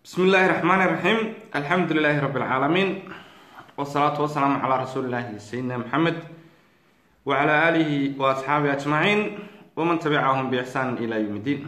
bismi illaahi raxmaani raxiim alxamdu lilaahi rabbi alcaalamiin wasalaatu wasalaamu calaa rasuulillaahi sayidina maxamed wacalaa aalihi wa asxaabihi ajmaciin waman tabicahum biixsaan ilaa yowm iddiin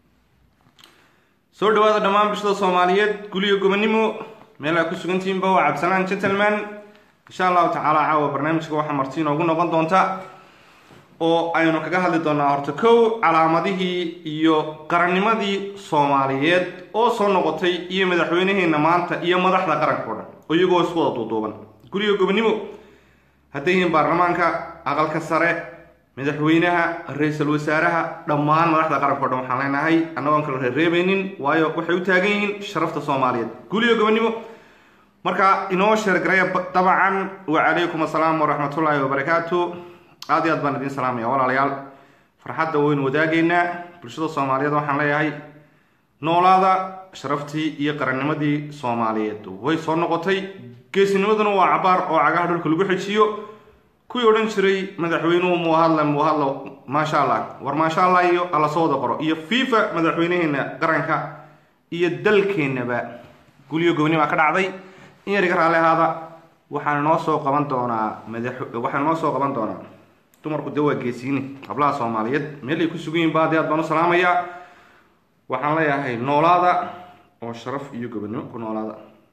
soo dhawaada dhammaan bulshada soomaaliyeed guliyo gobonimo meel aa ku sugantihiinba waa cabsanaan gentleman insha allahu tacaala caawa barnaamijka waxaa marti inoogu noqon doonta oo aynu kaga hadli doonaa horta kow calaamadihii iyo qarannimadii soomaaliyeed oo soo noqotay iyo madaxweynaheena maanta iyo madaxda qaranka o dhan oo iyagoo isku wada duuduuban guriga gobonimo hadday yihiin baarlamaanka aqalka sare madaxweynaha ra-iisul wasaaraha dhammaan madaxda qaranka o dhan waxaan leenahay annagoon kala reereebaynin waayo waxay u taagan yihiin sharafta soomaaliyeed guriga gobonimo marka inoo sheergaraya dabcan wacalaykum assalaam waraxmatullaahi wabarakaatu aad iyo aad baan idiin salaamaya walaalayaal farxadda waynu wadaagaynaa bulshada soomaaliyeed waxaan leeyahay noolaada sharaftii iyo qarannimadii soomaaliyeed way soo noqotay geesinimaduna waa cabaar oo cagaha dhulka lagu xejiyo kuwii odhan jiray madaxweynuhu muu hadla muu hadlo maasha allah war maasha allah iyo alla soo wada qoro iyo fifa madaxweynaheena qaranka iyo dalkeennaba gulyo goboni baa ka dhacday in yar iga raalli ahaada waxaan noo soo qaban doonaa madax waxaan noo soo qaban doonaa dumarku dee waa geesiini hablaha soomaaliyeed meel ay ku sugan yihin ba aad aad baan u salaamayaa waxaan leeyahay noolaada oo sharaf iyo gobonimo ku noolaada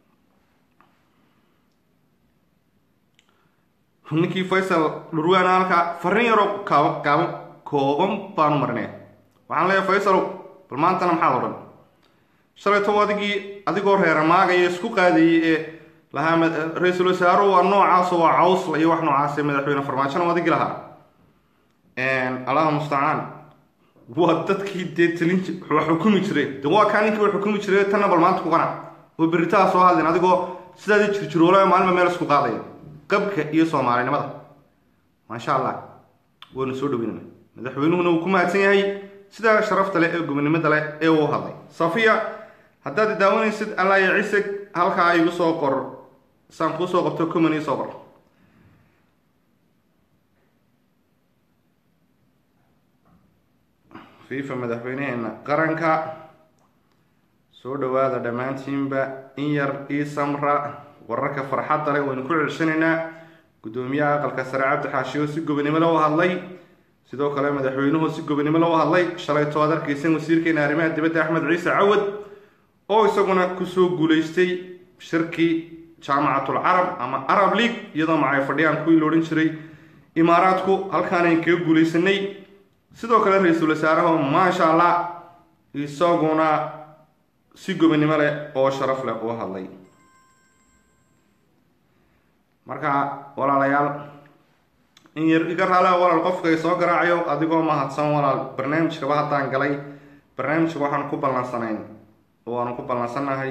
ninkii faysal dhurwaana halka farrin yaroo kaaba kaabo kooban baanu marinaya waxaan leeyahay faysal bal maantana maxaad odhan shalayto adigii adigoo reeramaagaya isku qaadayay ee lahaa ra-iisul wasaaruhu waa noocaasoo waa cawsla iyo wax noocaase madaxweyne farmaajona adigi lahaa allahu mustacaan waa dadkii dee talin wax xukumi jiray de waa kaa ninkii wax xukumi jiray tanna bal maanta ku qanac oo beritaha soo hadlin adigoo sidaadii jirjiroolaa maalinba meel isku qaadaya qabka iyo soomaalinimada maasha allah waynu soo dhaweynana madaxweynuhuna uu ku mahadsan yahay sidaa sharafta leh ee gobonimada leh ee uu hadlay safiya haddaad daawanaysid allah ya cisig halkaa igu soo qor saan kuu soo qabto comani soo qor fifa madaxweynaheena qaranka soo dhawaada dhammaantiinba in yar ii samra wararka farxadda leh waynu ku celsanaynaa guddoomiyaha aqalka sare cabdi xaashiyo si gobonimo lo u hadlay sidoo kale madaxweynuhu si gobonimo lo u hadlay shalayto aad arkaysan wasiirkeena arrimaha dibadda axmed ciise cawad oo isaguna kusoo guulaystay shirkii jaamacatul carab ama arab league iyadoo macay fadhiyaan kuwii la odhan jiray imaaraadku halkaanayn kaga guulaysanay sidoo kale ra-iisul wasaaraha maasha allah isaguna si gobonimo leh oo sharaf leh uu hadlay marka walaalayaal in yar iga raala walaal qofkay soo garaacayo adigoo mahadsan walaal barnaamijkaba haddaan galay barnaamijka waxaan ku ballansanayn waanu ku ballansannahay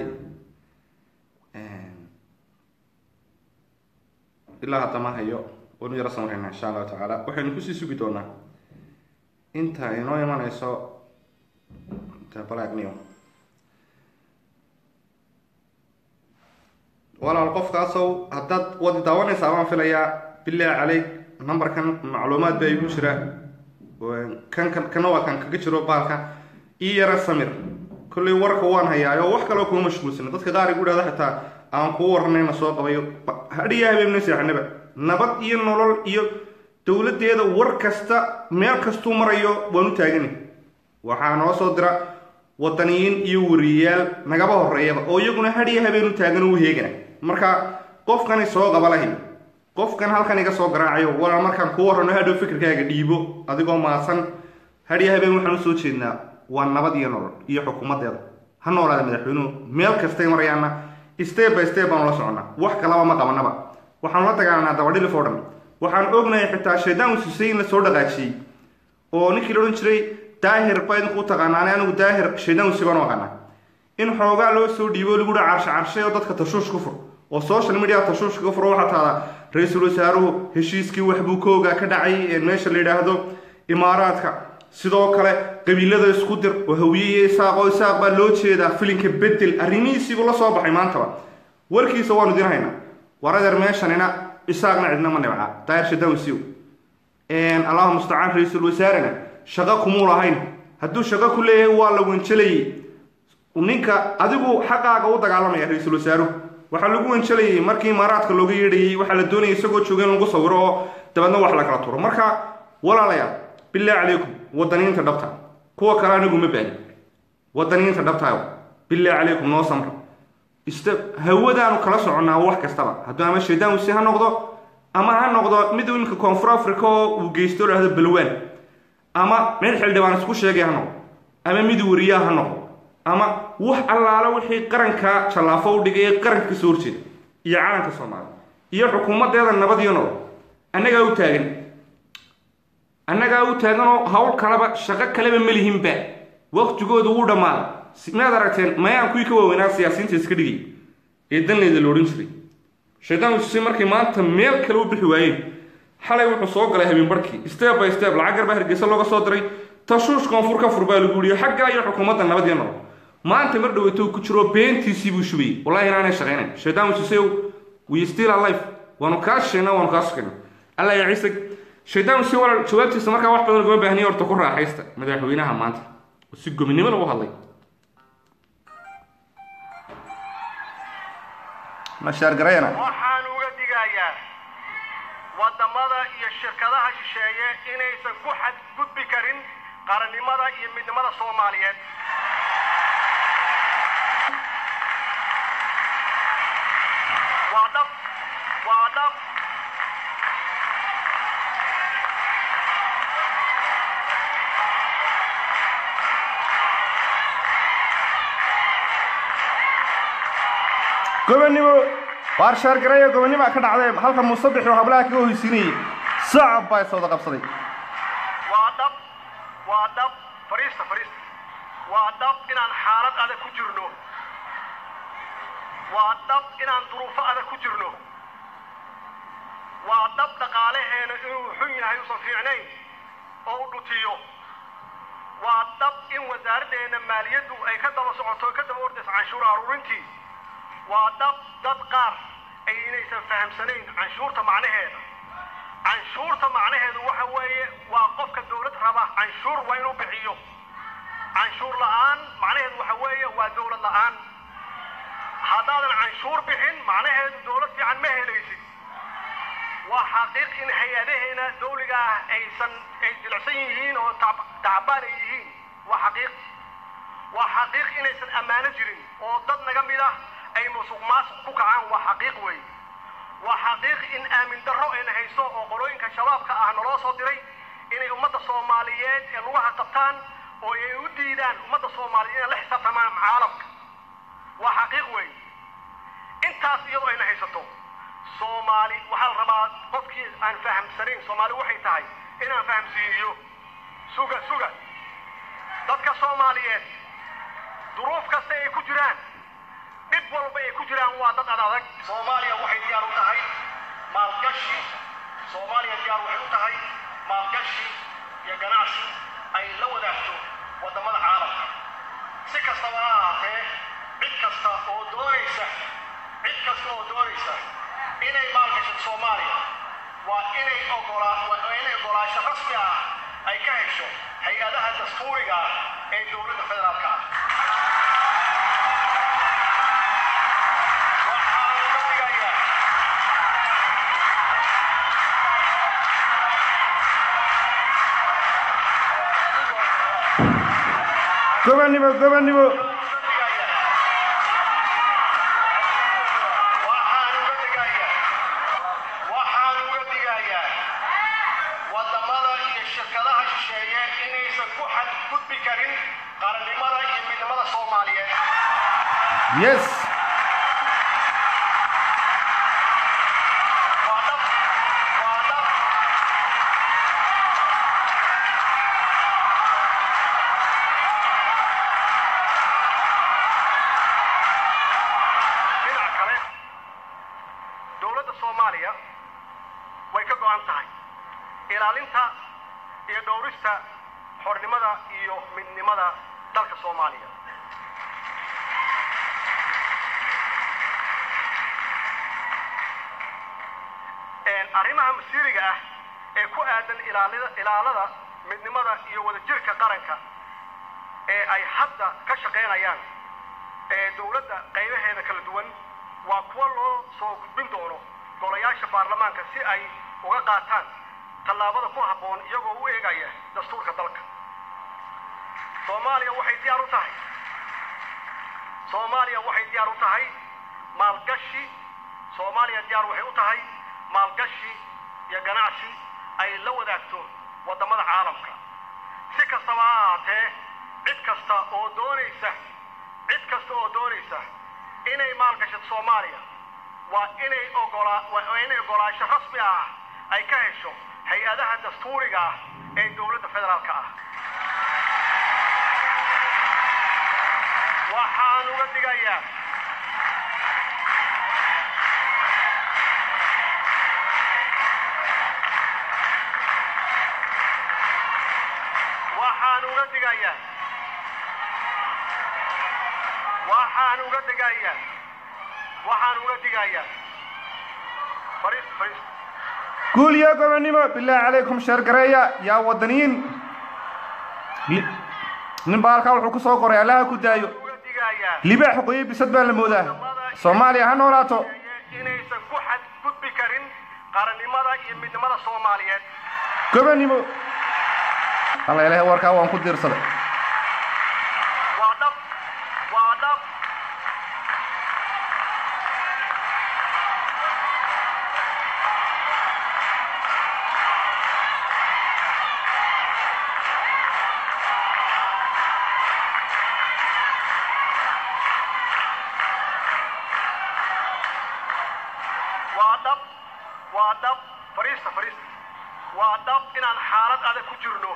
ilaa haddama hayo waynu yaro samrayna insha allahu tacaala waxaynu kusii sugi doonaa inta inoo imanayso balagniyo walaal qofkaasow haddaad wadi daawanaysaa baan filayaa bilahi caleyk numberkan macluumaad baa igu jira kan kana waa kan kaga jiro baalka ii yara samir kollay warka waan hayaayo wax kaloo kuma mashquulsana dadka qaar igu dhahda xitaa aan kuu waranayna soo qabayo hadhiya habeenna seexanaba nabad iyo nolol iyo dowladeeda war kasta meel kastuu marayo waan u taagani waxaa noo soo dira wadaniyiin iyo wariyayaal nagaba horeeyaba oo iyaguna hadhiya habeen u taagan u heegana marka qofkani soo qaba lahay qofkan halkan iga soo garaacayo walaal markaan kuu warrano hadhow fikirkaaga dhiibo adigoo maasan hadhiya habeen waxaan usoo jeednaa waa nabad iyo nolol iyo xukuumadeeda ha noolaada madaxweynuhu meel kastay marayaana step by step baanu la soconnaa wax kalaba ma qabanaba waxaanu la dagaalanaa dabadhilif oo dhan waxaan ognahay xitaa shaydaan ususay la soo dhaqaajiyey oo ninkii la odhan jiray daahir baa idinku u taqaanaane anigu daahir shaydaan usi baan u aqaanaa in xoogaa loo soo dhiibo lagu dha carshe carshay oo dadka tashuush ku fur oo social media tashuushka ka furo waxaa taada ra-iisul wasaaruhu heshiiskii waxbuu ka ogaa ka dhacay meesha la yidhaahdo imaaraadka sidoo kale qabiilada isku dir oo hawiye iyo isaaq oo isaaq baa loo jeedaa filinka bedel arrimihiisiibuu la soo baxay maantaba warkiisa waanu idin haynaa waradeer meeshanina isaaqna cidna ma nibca daahir shadawsiw allahu mustacaan ra-iisul wasaarena shaqo kumuu lahayn hadduu shaqo ku leeyahay waa la wanjelayay ninka adigu xaqaaga u dagaalamaya ra-iisul wasaaruhu waxaa lagu wanjalayay markii imaaraadka looga yeedhayay waxaa la doonayay isagoo jooga in lagu sawiro oo dabeedna wax la kala turo marka walaalayaal bilaahi calaykum wadaniyiinta dhabta kuwa kale anigu ma baani wadaniyiinta dhabtaayo bilaahi calaykum noo samra ista hawadaanu kala soconnaa wax kastaba hadduu ama shaydaan wisi ha noqdo ama ha noqdo mid iminka koonfur africa oo uu geysto lahdo balwaan ama mid xildhibaan isku sheegay ha noqdo ama mid wariyaa ha noqdo ama wax allaalo wixii qaranka jallaafo u dhigay ee qaranka kasoo horjeeda iyo calanka soomaaliya iyo xukuumaddeeda nabad iyo nolol annagaa u taagan annagaa u taaganoo hawl kaleba shaqo kaleba ma lihinba waqtigooda wuu dhammaaday maad aragteen mayaan kuwii ka waaweynaa siyaasiyiinta iska dhigay ee danleyda la odhan jiray shaydaan wisi markay maanta meel kale u bixi waayeen xalay wuxuu soo galay habeen barhkii step by step lacag garbaa hargeysa looga soo diray tashuush koonfur ka fur baa lagu yihi xaggaa iyo xukuumadda nabad iyo nolol maanta mar dhaweyto ku jiro beentiisii buu shubayay wallahi inaanay shaqaynayn shaydaan wisisew we still alive waanu kaa shaqeyna waanu kaa shaqeyna allah ya ciise shaydaan wisi walaal jawaabtiisa markaa wax badan laguma baahniya horta ku raaxaysta madaxweynaha maanta oo si gobinimo lagu hadlay mashaargarayana waxaan uga digayaa waddamada iyo shirkadaha shisheeye inaysan ku xadgudbi karin qarannimada iyo midnimada soomaaliyeed waa dhab waa dhab gobonnimo waar shaargareeyo gobonnima ka dhacday halka musabix oo hablaha kaga hoysiinayay sacab baa iswada qabsaday waa dhab waa dhab fariista fariista waa dhab inaan xaalad adag ku jirno waa dhab inaan duruufo adag ku jirno waa dhab dhaqaalaheena inuu xun yahay uusan fiicnayn oo u dhutiyo waa dhab in wasaaraddeena maaliyaddu ay ka daba socoto ka daba ordayso canshuur aruurintii waa dhab dad qaar ay inaysan fahamsanayn canshuurta macnaheeda canshuurta macnaheedu waxa weeye waa qofka dowlad raba canshuur waa inuu bixiyo canshuur la'aan macnaheedu waxa weeye waa dowlad la'aan haddaadan canshuur bixin macnaheedu dowlad fiican ma helaysid waa xaqiiq in hay-adaheena dawliga ah aysan ay jilicsan yihiin oo tacbaan ay yihiin waa xaqiiq waa xaqiiq inaysan ammaano jirin oo dad naga mid ah ay musuq maasuq ku kacaan waa xaqiiq wey waa xaqiiq in aamin darro ayna hayso oo qolooyinka shabaabka ah naloo soo diray inay ummadda soomaaliyeed ee lugaha qabtaan oo ay u diidaan ummadda soomaaliyeed inay la xisaabtamaan caalamka waa xaqiiq wey intaas iyadoo ayna haysato soomaali waxaa la rabaa qofkii aan fahamsanayn soomaali waxay tahay inaan fahamsiiyo suga suga dadka soomaaliyeed duruuf kasta ay ku jiraan dhib walba ay ku jiraan waa dad adadag soomaaliya waxay diyaar u tahay maalgashi soomaaliya diyaar waxay u tahay maalgashi iyo ganacsi ay la wadaagto waddamada caalamka si kastaba ha ahaatee cid kasta oo doonaysa cid kasta oo doonaysa inay maalgashato soomaaliya waa inay ogolaa waa inay ogolaasho rasmi ah ay ka hesho hay-adaha dastuuriga ah ee dowladda federaalka ah waxaan uga digayaa gobonnimo gobonnimo waxaan uga digayaa waxaan uga digayaa waddamada iyo shirkadaha shisheeye inaysan ku xadgudbi karin qarannimada iyo midnimada soomaaliyeed yes waa dhab waa dhab dhinaca kale dowladda soomaaliya way ka go'an tahay ilaalinta iyo dhowrista xornimada iyo midnimada dalka soomaaliya arrimaha masiiriga ah ee ku aadan ilaalida ilaalada midnimada iyo wadajirka qaranka ee ay hadda ka shaqaynayaan ee dowladda qaybaheeda kala duwan waa kuwa loo soo gudbin doono golayaasha baarlamaanka si ay uga qaataan tallaabada ku habboon iyagoo u eegaya dastuurka dalka soomaaliya waxay diyaar u tahay soomaaliya waxay diyaar u tahay maalgashi soomaaliya diyaar waxay u tahay maalgashi iyo ganacsi ay la wadaagto waddamada caalamka si kastaba ha ahaatee cid kasta oo doonaysa cid kasta oo doonaysa inay maalgashato soomaaliya waa inay ogolaa waa inay ogolaasho rasmi ah ay ka hesho hay-adaha dastuuriga ah ee dowladda federaalka ah waxaan uga digayaa waxaan uga digayaa waxaan uga digayaa waxaan uga digayaa fariis fariis guul iyo gobonnimo bilaahi calaykum sheergareeya yaa wadaniyiin Li- nin baa halkaa wuxuu ku soo qoray allaha ku daayo uga digayaa libaax qoye bisad baa la moodaa soomaaliya ha noolaato inaysan ku xadgudbi karin qarannimada iyo midnimada soomaaliyeed gobonnimo alla ilaahay warkaa waan ku diirsaday waa dhab waa dhab waa dhab waa dhab fariista fariista waa dhab inaan xaalad adag ku jirno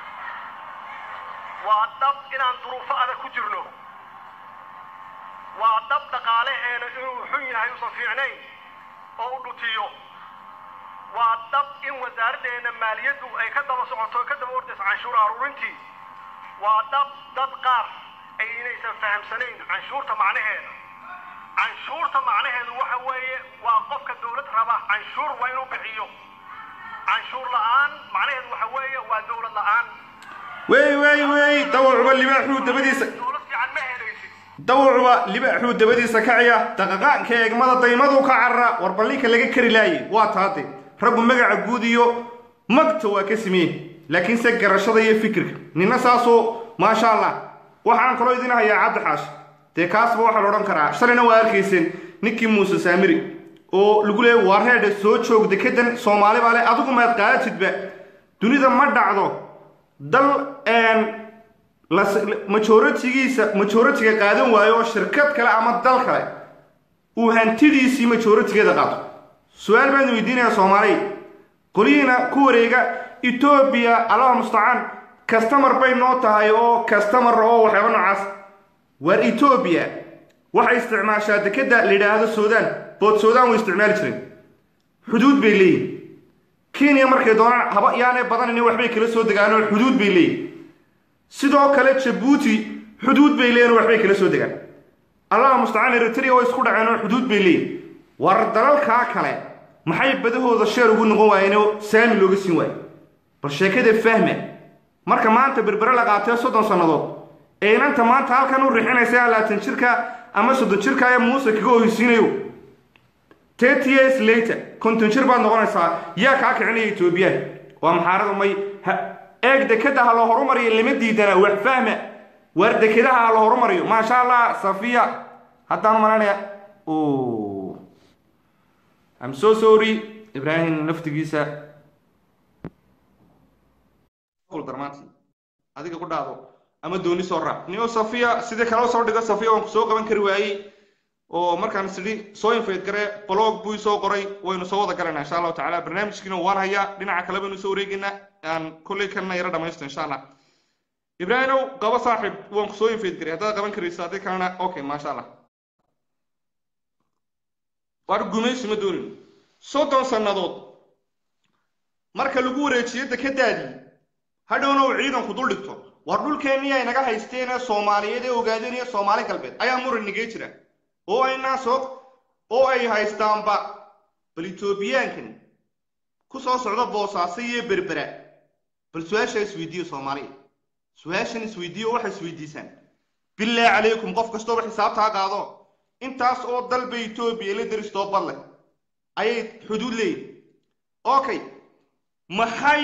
waa dhab inaan duruufo adag ku jirno waa dhab dhaqaalaheena inuu xun yahay usan fiicnayn oo u dhutiyo waa dhab in wasaaraddeena maaliyaddu ay ka daba socoto ka daba ordayso canshuur aruurintii waa dhab dad qaar ay inaysan fahamsanayn canshuurta macnaheeda canshuurta macnaheedu waxa weeye waa qofka dowlad raba canshuur waa inuu bixiyo canshuur la'aan macnaheedu waxa weeye waa dowlad la'aan wey wey wey dawacuba libaaxuu dabadiisa dowlad fiican ma helaysid dawacuba libaaxuu dabadiisa kacaya daqaqaanka eegmada daymadu ka carara war ballinka laga kari laaye waa taade raggu magaca guud iyo magta waa ka sameeye laakiinse garashada iyo fikirka nina saasoo maasha allah waxaan kaloo idin hayaa cabdi xaash dee kaasba waxaa la odhan karaa shalayna waa arkayseen ninkii muuse saamiri oo lagu leeyay waa reedhe soo joog dekedan soomaali baa le adigu maad qaatidba dunida ma dhacdo dal majoritigiisa majoritiga qaadan waayo oo shirkad kale ama dal kale uu hantidiisii majoritigeeda qaato su-aal baan weydiinayaa soomaaliya qolihiina ku wareega etoobiya allaha mustacaan kastamar bay noo tahay oo kastamar oo waxyaaba noocaas waar etoobiya waxay isticmaashaa dekeda la yidhaahdo suudaan bood suudaan way isticmaali jireen xuduud bay leeyihin kenya markay doonaan haba yaanay badanin waxbay kala soo degaan oo xuduud bay leeyihin sidoo kale jabuuti xuduud bay leeyihin oo waxbay kala soo degaan allaha mustacaan eritrea way isku dhaceen oo xuduud bay leeyihin war dalalkaa kale maxay badahooda sheer ugu noqon waayeen oo saami looga siin waayo bal sheekada fahma marka maanta berbere la qaatee soddon sannadood ee inanta maanta halkan u rixinaysa laatan jirka ama soddon jirka ee muuse kaga ohisiinayo thirty years later konton jir baad noqonaysaa yaa kaa kicinaya etoobiya waa maxaarada may eeg dekeda ha la horumariyo lama diidana wax fahma waar dekedaha ha la horumariyo maasha allah safiya haddaan malanaya I'm so sorry ibrahim naftigiisa darmaanti adiga ku dhaado ama dooni soo raac nio safiya sidii kale soo dhigo safiya waan ku soo qaban kari waayey oo markaan sidhi soo infayd gare blog buu soo qoray waynu soo wada galanaa insha allahu tacaala barnaamijkiina waan hayaa dhinaca kale baynu soo wareegaynaa aan kolley kalena yaro dhamaysto insha allah ibraahimow qabo saaxib waan ku soo infayd garay haddaad qaban karayso haddii kalena okay maasha allah waar gumaysi ma doonin soddon sannadood marka lagu wareejiyo dekadaadii hadhowna uu ciidanku dul dhigto war dhulkeennii ay naga haysteen ee soomaaliyeed ee ogaadeen iyo soomaali galbeed ayaa muran nigee jira oo aynaa soo oo ay haystaanba bal etoobiyaankan ku soo socda boosaaso iyo berbera bal su-aasha isweydiiyo soomaaliya su-aashan isweydiiyo waxay isweydiisaan bilaa calaykum qof kastooba xisaabtaa qaado intaas oo dalba etoobiya la deristoo bad leh ayay xuduud leeyihin okay maxay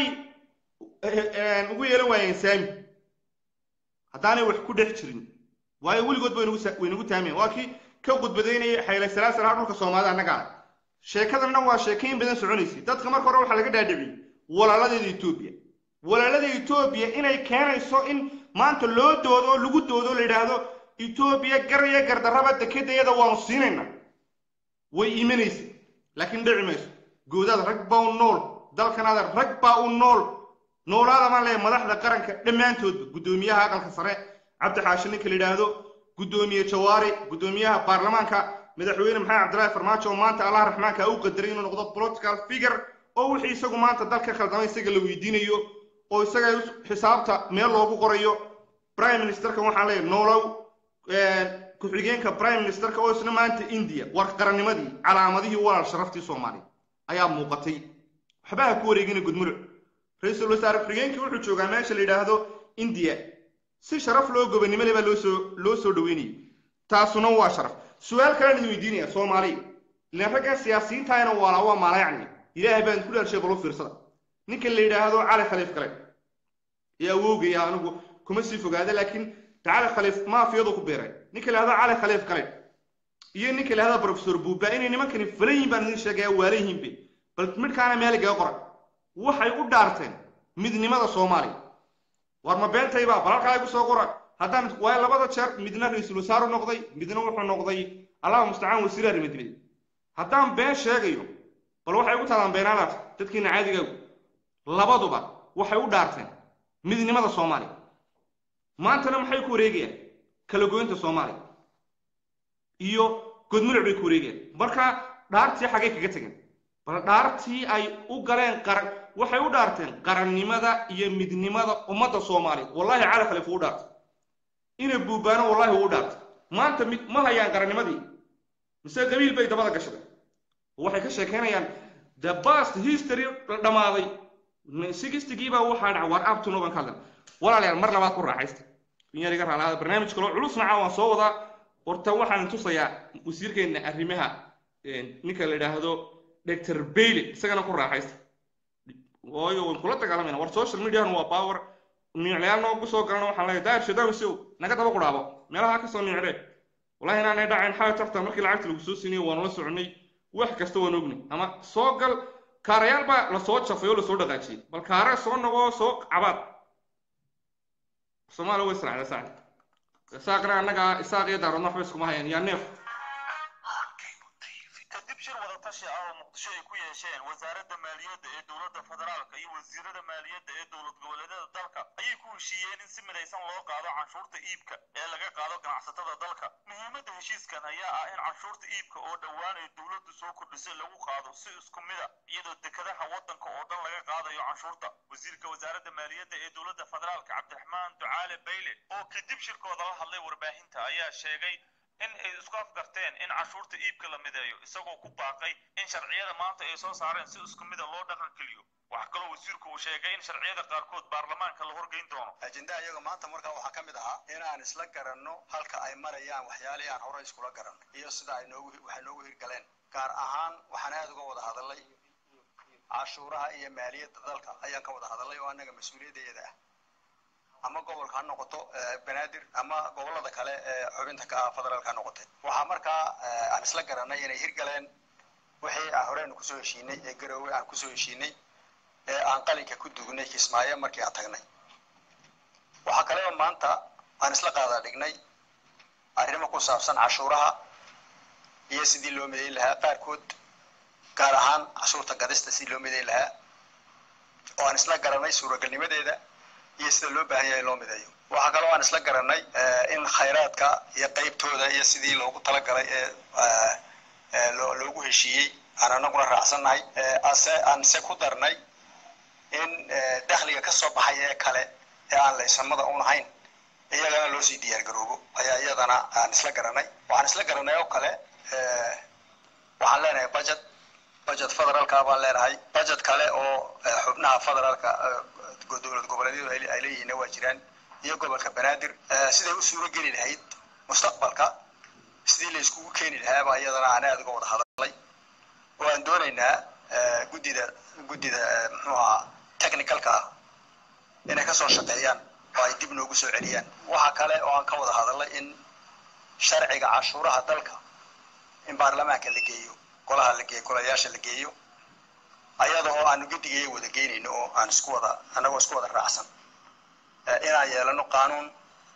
ugu yeelan waayeen saami haddaanay wax ku dhex jirin waayo weligood ba waynagu taamayan waa kii ka gudbadaynaya xayle salaasalaha dhulka soomaalida annagaa sheekadan dhan waa sheekayn badan soconaysay dadka marka hore waxaa laga dhaadhiciyey walaaladeeda etoobiya walaalada etoobiya inay keenayso in maanta loo doodo oo lagu doodo la yidhaahdo etoobiya gar iyo gardarraba dekedayada waanu siinayna way imanaysa laakiin dhici mayso goodaada rag baa u nool dalkanaada rag baa u nool noolaada maan leeyahay madaxda qaranka dhammaantoodba guddoomiyaha aqalka sare cabdi xaashi ninka la yidhaahdo guddoomiye jawaari guddoomiyaha baarlamaanka madaxweyne maxamed cabdillaahi farmaajo oo maanta allah raxmaanka u qadaray inuu noqdo political figure oo wixii isagu maanta dalka khaldamay isaga la weydiinayo oo isaga xisaabta meel loogu qorayo prime ministerka waxaan leeyahay noolow ku-xigeenka prime ministerka oo isna maanta india war qarannimadii calaamadihii walaal sharaftii soomaaliya ayaa muuqatay waxba ha ku wareegina gudmuluc ra-iisul wasaare ku-xigeenkii wuxuu joogaa meesha la yidhaahdo india si sharaf loo gobannimo le baa loosoo loo soo dhaweynayay taasuna waa sharaf su-aal kalean idin weydiinaya soomaaliya ilaan raggan siyaasiyiintahayna waalaa waa maalayacni ilaahay baan ku dhaarshay balo fiirsada ninka la yidhaahdo cali khaliif kale ee awowgaya anigu kuma sii fogaada laakiin cali khaliif maafiyadu ku beeray ninka la yidhahdo cali khaliif kale iyo ninka la yidhahdo professor buuba inay nimankani falan yihin baan idin sheegaya waala yihiinbe bal midhkaana meeligaga qoran waxay u dhaarteen midnimada soomaaliya war ma beentayba bal halkaa igu soo qora haddaan waayo labada jeer midna ra-iisul wasaaru noqday midna wuxuu noqday allahu mustacaan wasiir arrimadibad haddaan been sheegayo bal waxay ugu taadaan beenaalaas dadkiina caadigaagu labaduba waxay u dhaarteen midnimada soomaaliya maantana maxay ku wareegayaan kala goynta soomaaliya iyo godmuluc bay ku wareegayaan marka dhaartii xaggay kaga tegeen bal dhaartii ay u galeen qaran waxay u dhaarteen qarannimada iyo midnimada ummadda soomaaliya wallahi cali khaliif uu dhaartay ina buubaano wallahi uu dhaartay maanta ma hayaan qarannimadii mise qabiil bay dabada gashaday waxay ka sheekeynayaan the past history la dhammaaday sigistigiibaa waxaa dhaca war abtuno baan ka hadlan walaalayaal mar labaad ku raaxaysta in yar iga raalaada barnaamij kaloo culus naca waan soo wadaa horta waxaan tusayaa wasiirkeena arrimaha ninka la yidhaahdo doctor bailey isagana ku raaxaysta waayo waan kula dagaalamayna war social mediahan waa power niiclayaal noogu soo galana waxaan leeyahay daahir shadaawisow naga daba qudhaabo meelaha ka soo niiclee wallahi inaanay dhacayn xaal tarta markii lacagta lagu soo siinayay waanu la soconay wax kasta waan ognay ama soo gal kaarayaal baa lasoo jafay oo lasoo dhaqaajiyey bal kaare soo noqoo soo cabaad soomaaliya way israacda saacid isaaqna annaga isaaq iyo daaradna waxba iskuma hayaan yaa neef kadib shir wada tashi ah oo muqdisho ay ku yeesheen wasaaradda maaliyadda ee dowladda federaalka iyo wasiirada maaliyadda ee dowlad goboleedyada dalka ayay ku heshiiyeen in si midaysan loo qaado canshuurta iibka ee laga qaado ganacsatada dalka muhiimadda heshiiskan ayaa ah in canshuurta iibka oo dhowaan ay dowladdu soo kordhisay lagu qaado si isku mida iyadoo dekedaha waddanka oo dhan laga qaadayo canshuurta wasiirka wasaaradda maaliyadda ee dowladda federaalka cabdiraxmaan ducaale bayle oo kadib shirkooda la hadlay warbaahinta ayaa sheegay in ay isku afgarteen in canshuurta iibka la mideeyo isagoo ku baaqay in sharciyada maanta ay soo saareen si isku mida loo dhaqan geliyo waxaa kaloo wasiirku uu sheegay in sharciyada qaarkood baarlamaanka la horgeyn doono ajendaha iyaga maanta markaa waxaa ka mid ahaa inaan isla garanno halka ay marayaan waxyaalihii aan hore iskula garanno iyo sida ay noogu waxay noogu hirgaleen gaar ahaan waxaan aada uga wada hadalay cashuuraha iyo maaliyadda dalka ayaan ka wada hadalay oo annaga mas-uuliyaddeeda ah ama gobolka ha noqoto banaadir ama gobolada kale ee xubinta ka ah federaalka ha noqotay waxaa markaa aan isla garanay inay hirgaleen wixii aan horeynu kusoo heshiinay ee garoowe aan kusoo heshiinay ee aan qalinka ku dugnay kismaayo markii aan tagnay waxaa kaleba maanta aan isla qaadaa dhignay arrimo ku saabsan cashuuraha iyo sidii loo midayn lahaa qaarkood gaar ahaan cashuurta gadista sidii loo midayn lahaa oo aan isla garanay suuragalnimadeeda iyo sida loo baahan yahay loo mideeyo waxaa kaloo aan isla garanay in khayraadka iyo qaybtooda iyo sidii loogu talagalay ee loogu heshiiyey aan anaguna raacsannahay ase aan se ku darnay in dakhliga ka soo baxay ee kale ee aan laysamada un ahayn iyagana loo sii diyaar garoobo ayaa iyadana aan isla garanay waxaan isla garanay oo kale waxaan leenahay budget budget federaalka baan leenahay budget kale oo xubnaha federaalka dowlad goboleedyadu ay leeyihiin waa jiraan iyo gobolka banaadir siday u suuro geli lahayd mustaqbalka sidii la iskugu keeni lahaaba iyadana aan aada uga wada hadalay oo aan doonaynaa guddida guddida muxuu ahaa technicalka ah inay kasoo shaqeeyaan oo ay dib noogu soo celiyaan waxa kale oo aan ka wada hadalay in sharciga cashuuraha dalka in baarlamaanka la geeyo golaha la geeyo golayaasha la geeyo ayada oo aanu guddigaya wada geynayno oo aan isku wada annagoo isku wada raacsan inaan yeelano qaanuun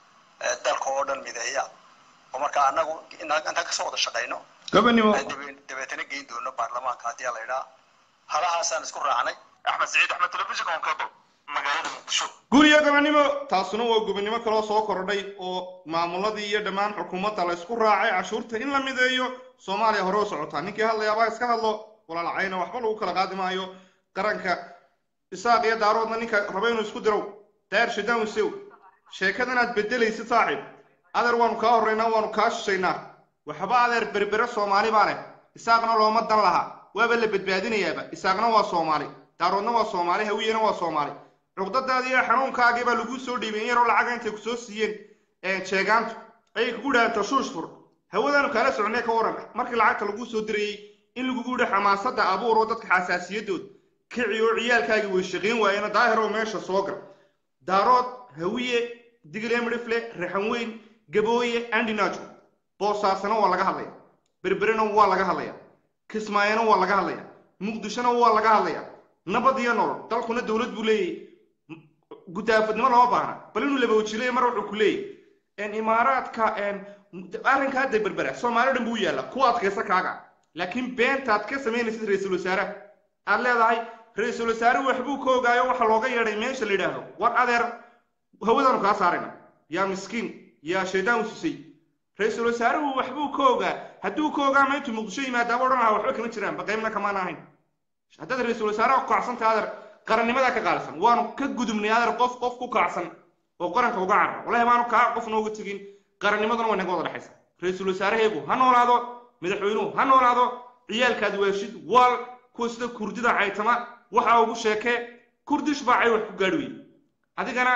dalka oo dhan mideeya oo marka annagu intaan kasoo wada shaqayno gobonimo dabeetana geyn doono baarlamaanka haddii la idhaa halahaasaan isku raacnay axmed saciid axmed telefishinka on cable magaalada muqdisho guuriyo gobonimo taasuna waa gobonimo kaloo soo kordhay oo maamuladii iyo dhammaan xukuumadda la isku raacay cashuurta in la mideeyo soomaaliya hore u socotaa ninkii hadlayaabaa iska hadlo walaalacayna waxba lagu kala qaadi maayo qaranka isaaq iyo daaroodna ninka raba inuu isku dirow daayar shadaan wisew sheekada inaad bedelaysid saaxiib adeer waanu kaa horraynaa waanu kaa shishaynaa waxba adeer berbere soomaali baa leh isaaqna looma dan laha waaba la badbaadinayaaba isaaqna waa soomaali daaroodna waa soomaali hawiyena waa soomaali cuqdadaadii iyo xanuunkaagii baa laguu soo dhiibay in yaroo lacaga intay kusoo siiyeen sheegaantu ayay kugu dhahaan tashuush fur hawadaanu kaala soconay ka waran markii lacagta laguu soo dirayey in lagugu yidhi xamaasadda abuur oo dadka xasaasiyadood kici oo ciyaalkaagii way shaqayn waayeen daahir oo meesha soo gal daarood hawiye digilemrifle raxan weyn gabooye andinaajo boosaasana waa laga hadlaya berberena waa laga hadlaya kismaayona waa laga hadlaya muqdishona waa laga hadlaya nabad iyo nolol dalkuna dowlad buu leeyahy gudaafadnimo lama baahna bal inuu labawajileeya mar wuxuu ku leeyahy imaaraadka arrinka hadda berbera soomaali dhan buu yaalla ku adkaysa kaaga laakiin beentaad ka samaynaysid ra-iisul wasaaraha aad leedahay ra-iisul wasaare waxbuu ka ogaayo waxa looga yeedhay meesha la yidhaahdo war adeer hawadaanu kaa saarayna yaa miskiin yaa shaydaan ususay ra-iisul wasaaruhu waxbuu ka ogaa hadduu ka ogaa ma intuu muqdisho yimaadaaba odhan lahaa waxba kama jiraan baqaymna kamaan ahayn haddaad ra-iisul wasaaraha ku kacsantay adeer qarannimadaa ka qaalisan waanu ka gudubnay adeer qof qof ku kacsan oo qaranka uga carra wallahi baanu kaa qof nooga tegin qarannimaduna way naga wada dhexaysa ra-iisul wasaaraheegu ha noolaado madaxweynuhu ha noolaado ciyaalkaad weeshid waal kuwa sida kurdida caytama waxa ugu sheekee kurdish baa cay wax ku gaadhi weye adigana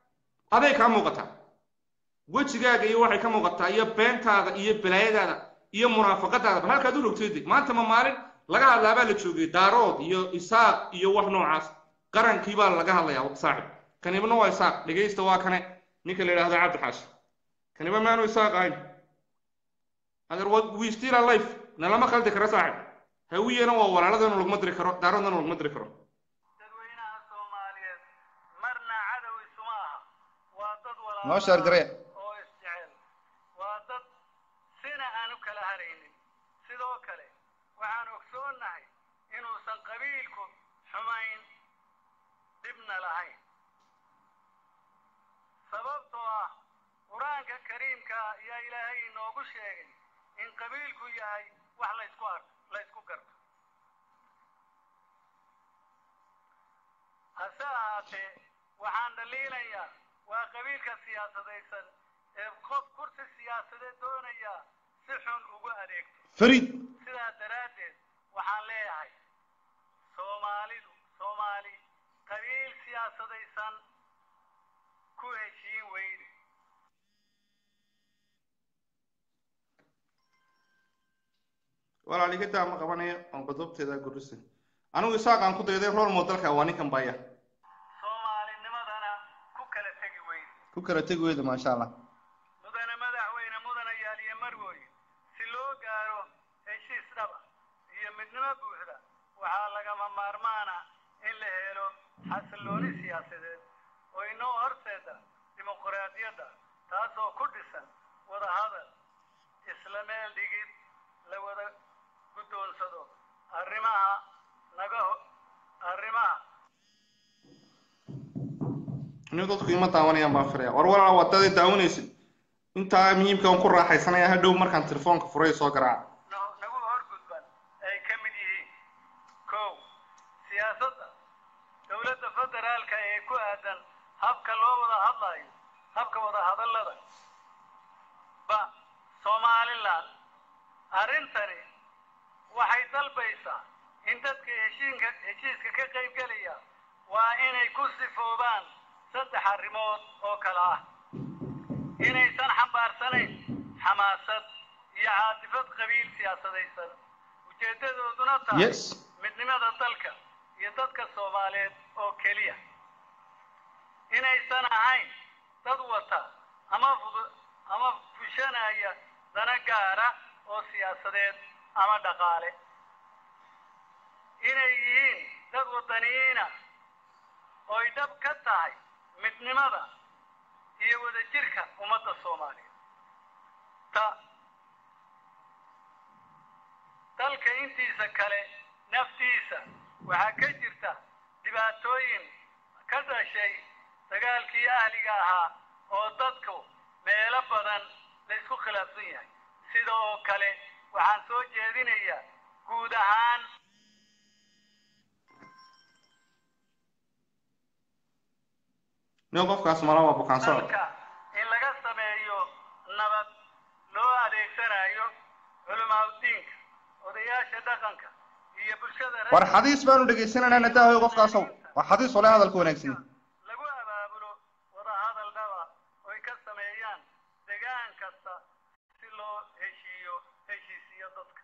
aday kaa muuqataa wejigaaga iyo waxay ka muuqataa iyo beentaada iyo balaayadaada iyo munaafaqadaada bal halkaad u rogtayde maanta ma maalin laga hadlaabaa la joogay daarood iyo isaaq iyo wax noocaas qarankii baa laga hadlayaa saaxib kanibna waa isaaq dhegaysta waa kane ninka la yidhahdo cabdi xaashi kaniba maanu isaaq ahayn adeer we still alive nalama khaldi karo saaxib hawiyena waa walaaladana laguma diri karo daaroodana laguma diri karo dadweynaha soomaaliyeed marna cadow isuma aha waa dad walaalo noo sheer garee oo isjecel waa dad sina aan u kala haraynin sidoo kale waxaan ogsoonnahay inuusan qabiilku xumayn dhibna lahayn sababtoo ah qur-aanka kariimka ayaa ilaahay inoogu sheegay in qabiilku yahay wax laysku ar laysku garto hase ahaatee waxaan dhaliilayaa waa qabiilka siyaasadaysan ee qof kursi siyaasadeed doonaya si xun ugu adeegto fariid sidaa daraaddeed waxaan leeyahay soomaalidu soomaali qabiil siyaasadaysan ku heshiin weyne walaaligadaa ma qabanaya oon qodobteeda gurisa anigu isaaqaan ku dayday rool moodalka waa ninkan baya soomaalinimadana ku kala tegi weyne ku kala tegi weyda maasha allah mudane madaxweyne mudane yaaliye marwooye si loo gaaro heshiis dhaba iyo midnimo buuxda waxaa lagama maarmaana in la helo xasillooni siyaasadeed oo inoo horseeda dimuqraadiyadda taasoo ku dhisan wadahadal isla meel dhigid la wada guddoonsado arrimaha naga ho- arrimaha anigu dadku ima daawanayaan baan filaya war walaal wadadii daawanaysid intaa muhiimka aan ku raaxaysanaya hadhow markaan telefoonka furay soo garaaca no- nagu horgudban ay ka mid yihiin kow siyaasadda dowladda federaalka ee ku aadan habka loo wada hadlayo habka wada hadallada ba somaliland arrintani waxay dalbaysaa in dadka heshiinka heshiiska ka qaybgelaya waa inay ku sifoobaan saddex arrimood oo kale ah inaysan xambaarsanayn xamaasad iyo caatifad qabiil siyaasadaysan ujeeddadooduna tahay yes midnimada dalka iyo dadka soomaaliyeed oo keliya inaysan ahayn dad wata ama fudu- ama fushanaya dana gaara oo siyaasadeed ama dhaqaale inay yihiin dad wadaniyiina ooy dhab ka tahay midnimada iyo wadajirka ummadda soomaaliya ta dalka intiisa kale naftiisa waxaa ka jirta dhibaatooyin ka dhashay dagaalkii ahliga ahaa oo dadku meelo badan la isku khilaafsan yahay sida oo kale waxaan soo jeedinayaa guud ahaan nin qofkaas mala waa bukaan socod dalka in laga sameeyo nabad loo adeegsanayo culimaadudiinka odayaasha dhaqanka iyo bulshada war xadiis baanu dhegaysananaa nadaahoy qofkaasow waa xadiis ole hadalka wanaagsan lagu abaabulo wadahadal dhaba oy ka sameeyaan degaan kasta si loo heshiiyo heshiisiyo dadka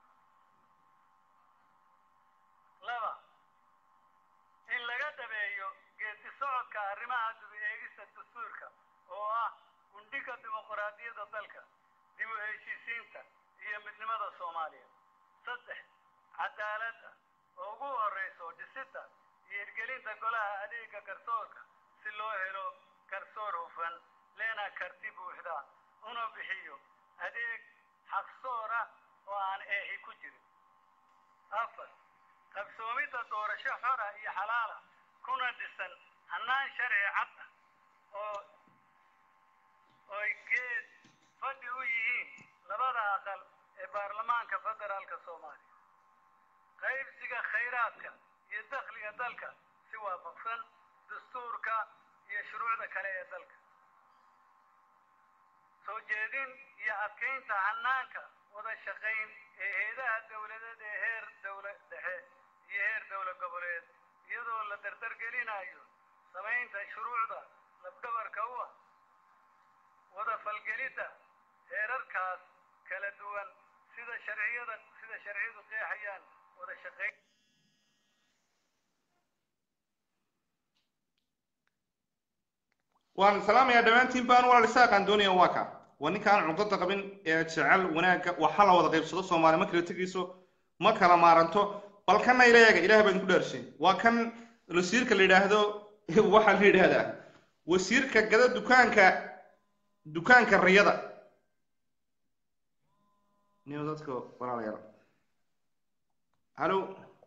laba in laga dhabeeyo geedi socodka arrimaha dib u eegista dastuurka oo ah gundhiga dimuqraadiyadda dalka dib u heshiisiinta iyo midnimada soomaaliya saddex cadaaladda oo ugu horreyso dhisidda iyo hirgelinta golaha adeega garsoorka si loo helo garsoor hufan leena karti buuxda una bixiyo adeeg xaqsoor ah oo aan eexi ku jirin afar qabsoomidda doorasho xora iyo xalaala kuna dhisan hannaan sharci cad ah oo oy geed fadhi u yihiin labada aqal ee baarlamaanka federaalka soomaaliya qaybsiga khayraadka iyo dakhliga dalka si waafaqsan dastuurka iyo shuruucda kale ee dalka soo jeedin iyo adkaynta hannaanka wada shaqayn ee heedaha dowladeed ee heer dowla dhexe iyo heer dowla goboleed iyadoo la dardargelinayo samaynta shuruucda labdhabarka u ah wada falgelidda heerarkaas kala duwan sida sharciyada sida sharciyadu qeexayaan wada shaqayn waan salaamayaa dhammaantiin baan walaal isaaqaan doonaya waa ka waa ninkaan cunqada qabin ee jecel wanaagga waxa la wada qaybsado soomaali ma kala tegayso ma kala maaranto bal kana ila eega ilaah baan ku dhaarshay waa kan wasiirka la yidhaahdo waxaa la yidhaahdaa wasiirka gada dukaanka dukaanka riyada niyo dadka walaalayaal halo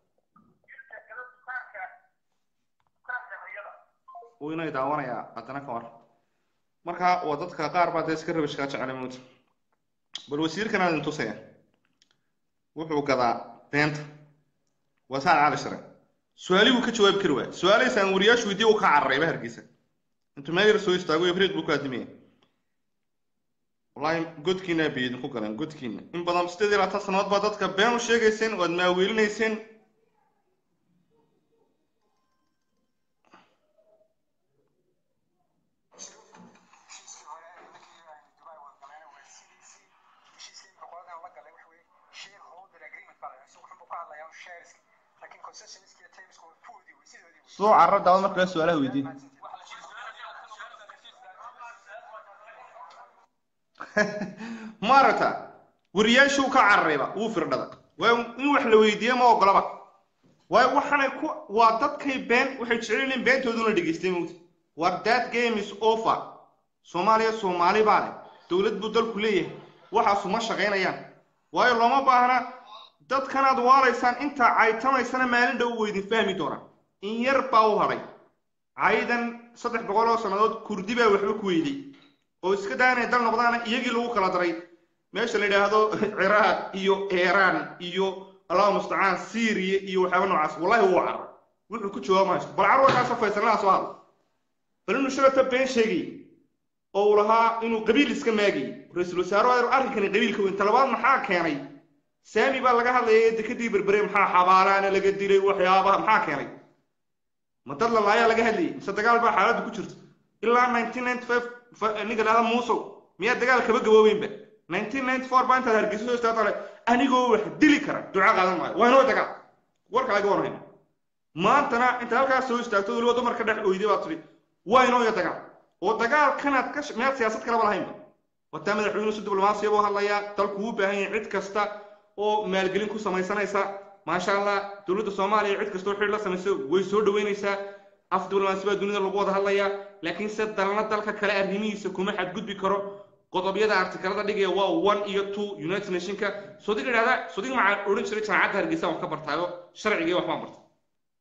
wuu inay daawanayaa haddana ka war marka waa dadka qaar baa dee iska rabishkaa jecel mowta bal wasiirkan aan idin tusaya wuxuu gadaa beenta waa saan cali shire su-aali buu ka jawaabi kari waaya su-aalahiisa aan wariyaashu weydiye uu ka cararayba hargeysa intuu meel yar soo istaago ibriiq buu ku aadimaya wallahi godkiina bay idinku galeen godkiina in badan sideed iyo labaatan sannadood baa dadka been u sheegayseen oo aad maaweelinayseen heshiiskii hore ee ninkii aynu dubai wada galeen waa cdc heshiiskii imika qoladan la galay waxa weye shareholder agreement baa la yidhaha isagu wuxuu ka hadlayaa un shareski laakiin concessionski iyo termsku waa kuwoodii wey sidoodii wey soo carro daawad marka la su-aalaha weydiin maaragta wariyaashuu ka cararayba wuu firdhada waa in wax la weydiiye ma ogolaba waayo waxaanay ku waa dadkay been waxay jecel yihiin beentooduna dhegaystay mowta war that game is over soomaaliya soomaali baa leh dowlad buu dalku leeyahay waxaasu ma shaqaynayaan waayo looma baahna dadkanaad waalaysaan intaa caytamaysana maalin dhow weydin fahmi doonaan in yar baa u hadhay caydan saddex boqol oo sannadood kurdi baa waxba ku weyday oo iska daa inay dal noqdaana iyagii lagu kala daray meesha la yidhaahdo ciraaq iyo iiraan iyo allahu mustacaan syriya iyo waxyaaba noocaas wallahi wuu carar wuxuu ku jawaaba haysto bal carwarkaasoo faysalnaa soo hadla bal inuu shalata been sheegay oo uu lahaa inuu qabiil iska maagay ra-iisul wasaare ayru arrinkani qabiilka weyn talabaad maxaa keenay saami baa laga hadlaya ee dekadii berbere maxaa xabaalaana laga dilay waxyaabaha maxaa keenay ma dad la laayaa laga hadlayay mise dagaal baa xaaladdu ku jirta ilaa nineteen ninety five ninka dhahda muusow miyaa dagaal kaba gaboobeynba nineteen ninety four baa intaad hargeysa soo istaagtale anigoo wax dili kara duca qaadan maayo waa inoo dagaal warka laga warhayna maantana inta halkaas soo istaagto weliba dumarka dhex oyday baa tidhi waa inoo iyo dagaal oo dagaalkanaad ka miyaad siyaasad kalaba lahaynba wataa madaxweynuhu si diblomaasiya buu hadlayaa dalku u baahan yahay cid kasta oo maalgelin ku samaysanaysa maasha allah dowladda soomaaliya cid kastoo xidh la samayso way soo dhaweynaysaa af diblomaasi baa dunida lagu wada hadlayaa laakiin se dalna dalka kale arrimihiisa kuma xadgudbi karo qodobyada artikalada dhigaya waa one iyo two united nationka sodig idhahda sodig maxaa odhan jiray jaamacadda hargeysa wax ka bartaayo sharciga wax baan bartay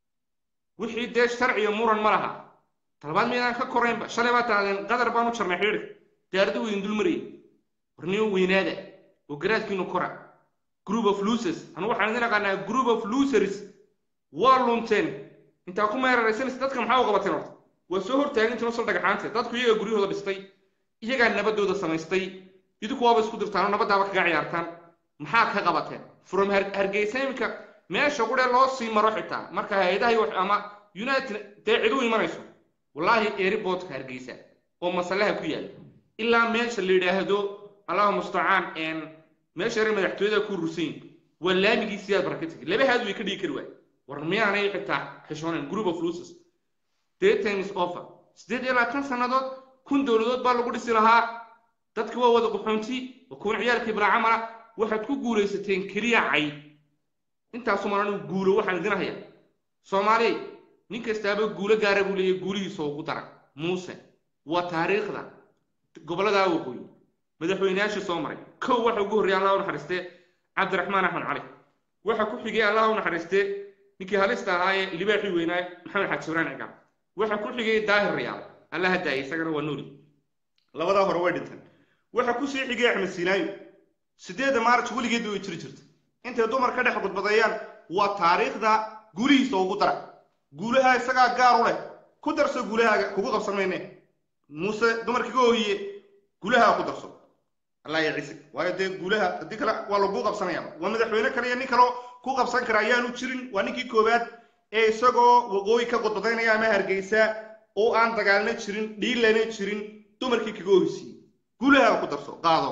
wixii dee sharciga muran ma laha talabaad miydaan ka koraynba shalay baa taahdeen qadar baan u jarnay xidhiidhka diyaarada weydin dul marayay warniyo weynaada oo garaadkiinu kora group of losers anu waxaan idin aqaanaa group of losers waa lunteen intaa ku meeraraysanaysa dadka maxaa u qabateen horta waa soo hortaagintiin usal dhagaxaante dadku iyagaa guryahooda dhistay iyagaa nabadooda samaystay idinku waaba isku dirtaan nabadaaba kaga ciyaartaan maxaa ka qabateen from hargeysa iminka meesha qudhe loo sii maro xitaa marka hay-adaha ama united dee cid u imanayso wallaahi airportka hargeysa oo masalaha ku yaala ilaa meesha la yidhaahdo allahu mustacaan meesha reer madaxtooyada ku rusayn waa laamigii sidaad baraka tegay laba haad way ka dhigi kari waay war miyaanay xitaa xishoonayn group of losers day time is offer siddeed iyo labaatan sannadood kun dowladood baa lagu dhisi lahaa dadki waa wada quxoonti waa kuwan ciyaalkii bilaa camala waxaad ku guulaysateen keliya cayd intaasu malan guulo waxaan idin hayaa soomaaliya nin kastaaba guulo gaara buu leeyahy guulihiisa ugu dara muuse waa taariikhda gobolladaa waqooyi madaxweynayaashii soo maray kow waxa ugu horreeyay allah u naxariistee cabdiraxmaan axmed cali waxa ku xigay allah u naxariistee ninkii halista ahaa ee libaaxii weynaa maxamed xaaji ibraan cigaal waxa ku xigay daahir rayaal allah hadaayay isagana waa nooli labadaa hore way dhinteen waxa ku sii xigay axmed siinaayo sideedda maarch weligeedba way jiri jirta intay dumar ka dhex gudbadeeyaan waa taariikhda guulihiisa ugu dara guulaha isagaa gaar u leh ku darso guulahaaga kugu qabsan mayne muuse dumarkii ka oohiye guulaha ku darso allah ya ciise waayo dee guulaha haddii kale waa laguu qabsanaya waa madaxweyne kale iyo nin kaleo ku qabsan kara ayaanu jirin waa ninkii koowaad ee isagoo waqooyi ka gudbadaynaya ama hargeysa oo aan dagaalna jirin dhiilana jirin dumarkii kaga ohisiiyey guulaha ku darso qaado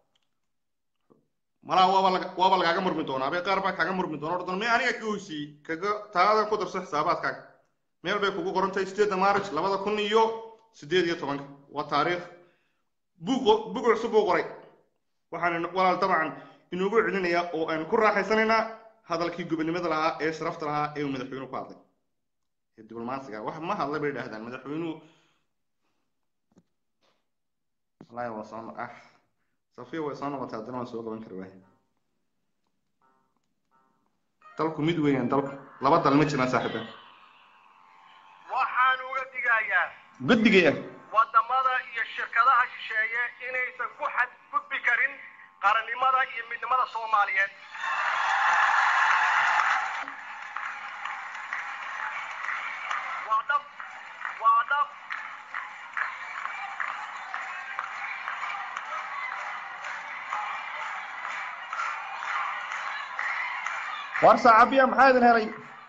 malaa waaba laga waaba lagaaga murmi doonaa be qaar baa kaaga murmi doona ordon me aniga kaga ohisiiyey kaga taadan ku darso xisaabaadkaaga meel bay kugu qorantahay sideedda maarch labada kun iyo sideed iyo tobanka waa taariikh bug bug cusub buu qoray waxaan walaal dabcan inugu celinayaa oo aan ku raaxaysanaynaa hadalkii gobonimada lahaa ee sharafta lahaa ee uu madaxweynuhu ku hadlay ee diblomaasiga wax ma hadlay bay idhahdaan madaxweynuhu wallahi waa soo ah safiya way soo noqotay haddana waan soo qaban kari waay dalku mid weeyaan dalku laba dal ma jiraan saaxiiba waxaan uga digayaa guddigaya wadamada iyo shirkadaha shisheeye inaysan ku xadgudbi karin qarannimada iyo midnimada soomaaliyeed waa dhab waa dhab war saacabiya maxaa idin helay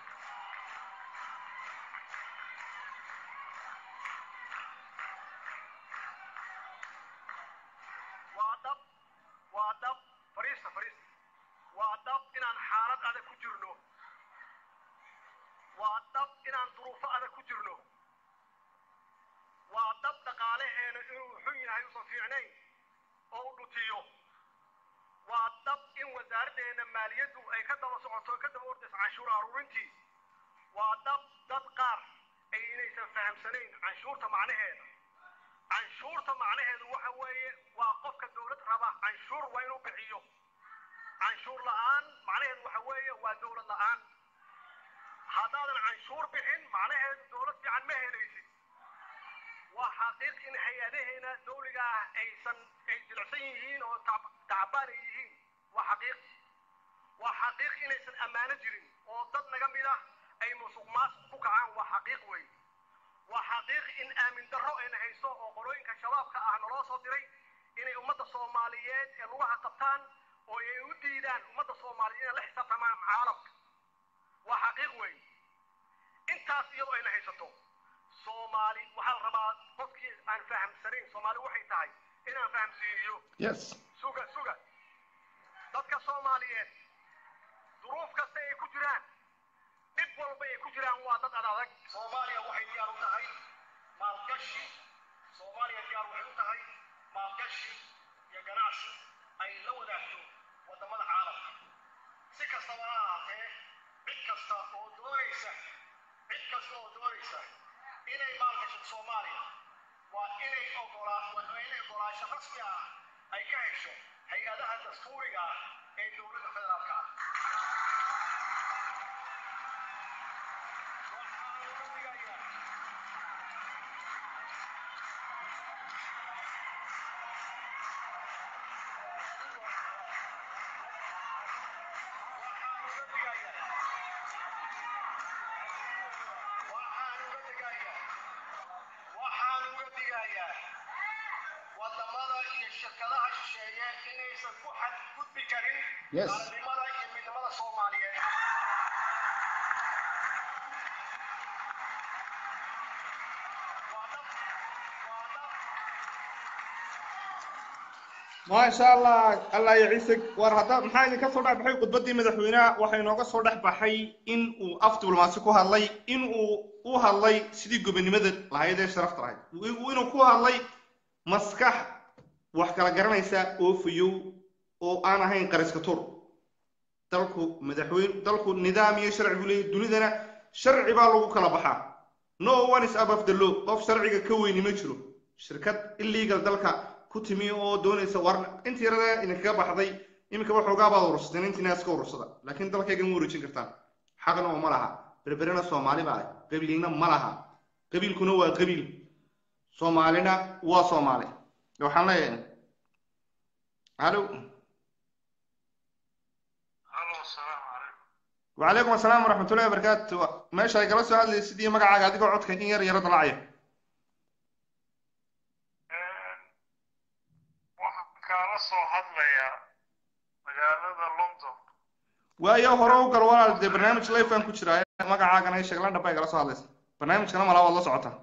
waa dhab waa dhab fariista fariista waa dhab inaan xaalad adag ku jirno waa dhab inaan duruufo adag ku jirno waa dhab dhaqaalaheena inuu xun yahay usan fiicnayn oo u dhutiyo waa dhab in wasaaraddeena maaliyaddu ay ka daba socoto ka daba ordayso canshuur aruurintii waa dhab dad qaar ay inaysan fahamsanayn canshuurta macnaheeda canshuurta macnaheedu waxa weeye waa qofka dowlad raba canshuur waa inuu bixiyo canshuur la'aan macnaheedu waxa weeye waa dowlad la'aan haddaadan canshuur bixin macnaheedu dowlad fiican ma helaysid waa xaqiiq in hay-adaheena dawliga ah aysan ay jilicsan yihiin oo tac- tacbaan ay yihiin waa xaqiiq waa xaqiiq inaysan ammaano jirin oo dad naga mid ah ay musuq maasuq ku kacaan waa xaqiiq wey waa xaqiiq in aamin darro ayna hayso oo qolooyinka shabaabka ah naloo soo diray inay ummadda soomaaliyeed ee lugaha qabtaan oo ay u diidaan ummadda soomaaliyeed inay la xisaabtamaan caalamka waa xaqiiq wey intaas iyadoo ayna haysato soomaali waxaa la rabaa qofkii aan fahamsanayn soomaali waxay tahay inaan fahamsiiniyo yes suga suga dadka soomaaliyeed duruuf kasta ay ku jiraan dhib walba ay ku jiraan waa dad ad adag soomaaliya waxay diyaar u tahay maalgashi soomaaliya diyaar waxay u tahay maalgashi iyo ganacsi ay la wadaagto wadamada caalamka si kastaba ha ahaatee cid kasta oo doonaysa cid kasta oo doonaysa inay maalgashato soomaaliya waa inay ogolaa waa inay ogolaasho rasmi ah ay ka hesho hay-adaha dastuuriga ah ee dowladda federaalka ah waxaan uga digayaa waxaan uga digayaa waxaan uga digayaa waxaan uga digayaa wadamada iyo shirkadaha shisheeye inaysan ku xadgudbi karin Yes. qaranimada iyo midnimada soomaaliyeed waa dhab waa dhab maasha allah allah ya ciise war hadda maxaa idinka soo dhex baxay khudbaddii madaxweynaha waxaa inooga soo dhex baxay in uu af diblomaasi ku hadlay in uu u hadlay sidii gobonimada lahayd ee sharafta lahayd inuu ku hadlay maskax wax kala garanaysa oo fayow oo aan ahayn qariska tur dalku madaxweyne dalku nidaam iyo sharci buu leeyahay dunidana sharci baa lagu kala baxaa no one is above the law qof sharciga ka weyni ma jiro shirkad illegal dalka ku timi oo doonaysa war intii yarada idinkaga baxday iminka waxoogaa baad urursateen intiina iska urursada laakiin dalkayga ma wareejin kartaan xaqna oo ma laha berberena soomaali baa leh qabiilina ma laha qabiilkuna waa qabiil soomaalina waa soomaali waxaan leeyahay halo halo asalaamu calaykum وعليكم السلام ورحمة الله وبركاته ماشي هاي قلت هذا سيدي مقع قاعد يقعد كان ير يرد العيا waxaan kaala soo hadlayaa magaalada london ويا هرو قال ولا دي برنامج لايف ان كجرا مقع كان هي شغلان دبا قال سو هذا برنامج كان ملا والله سعوته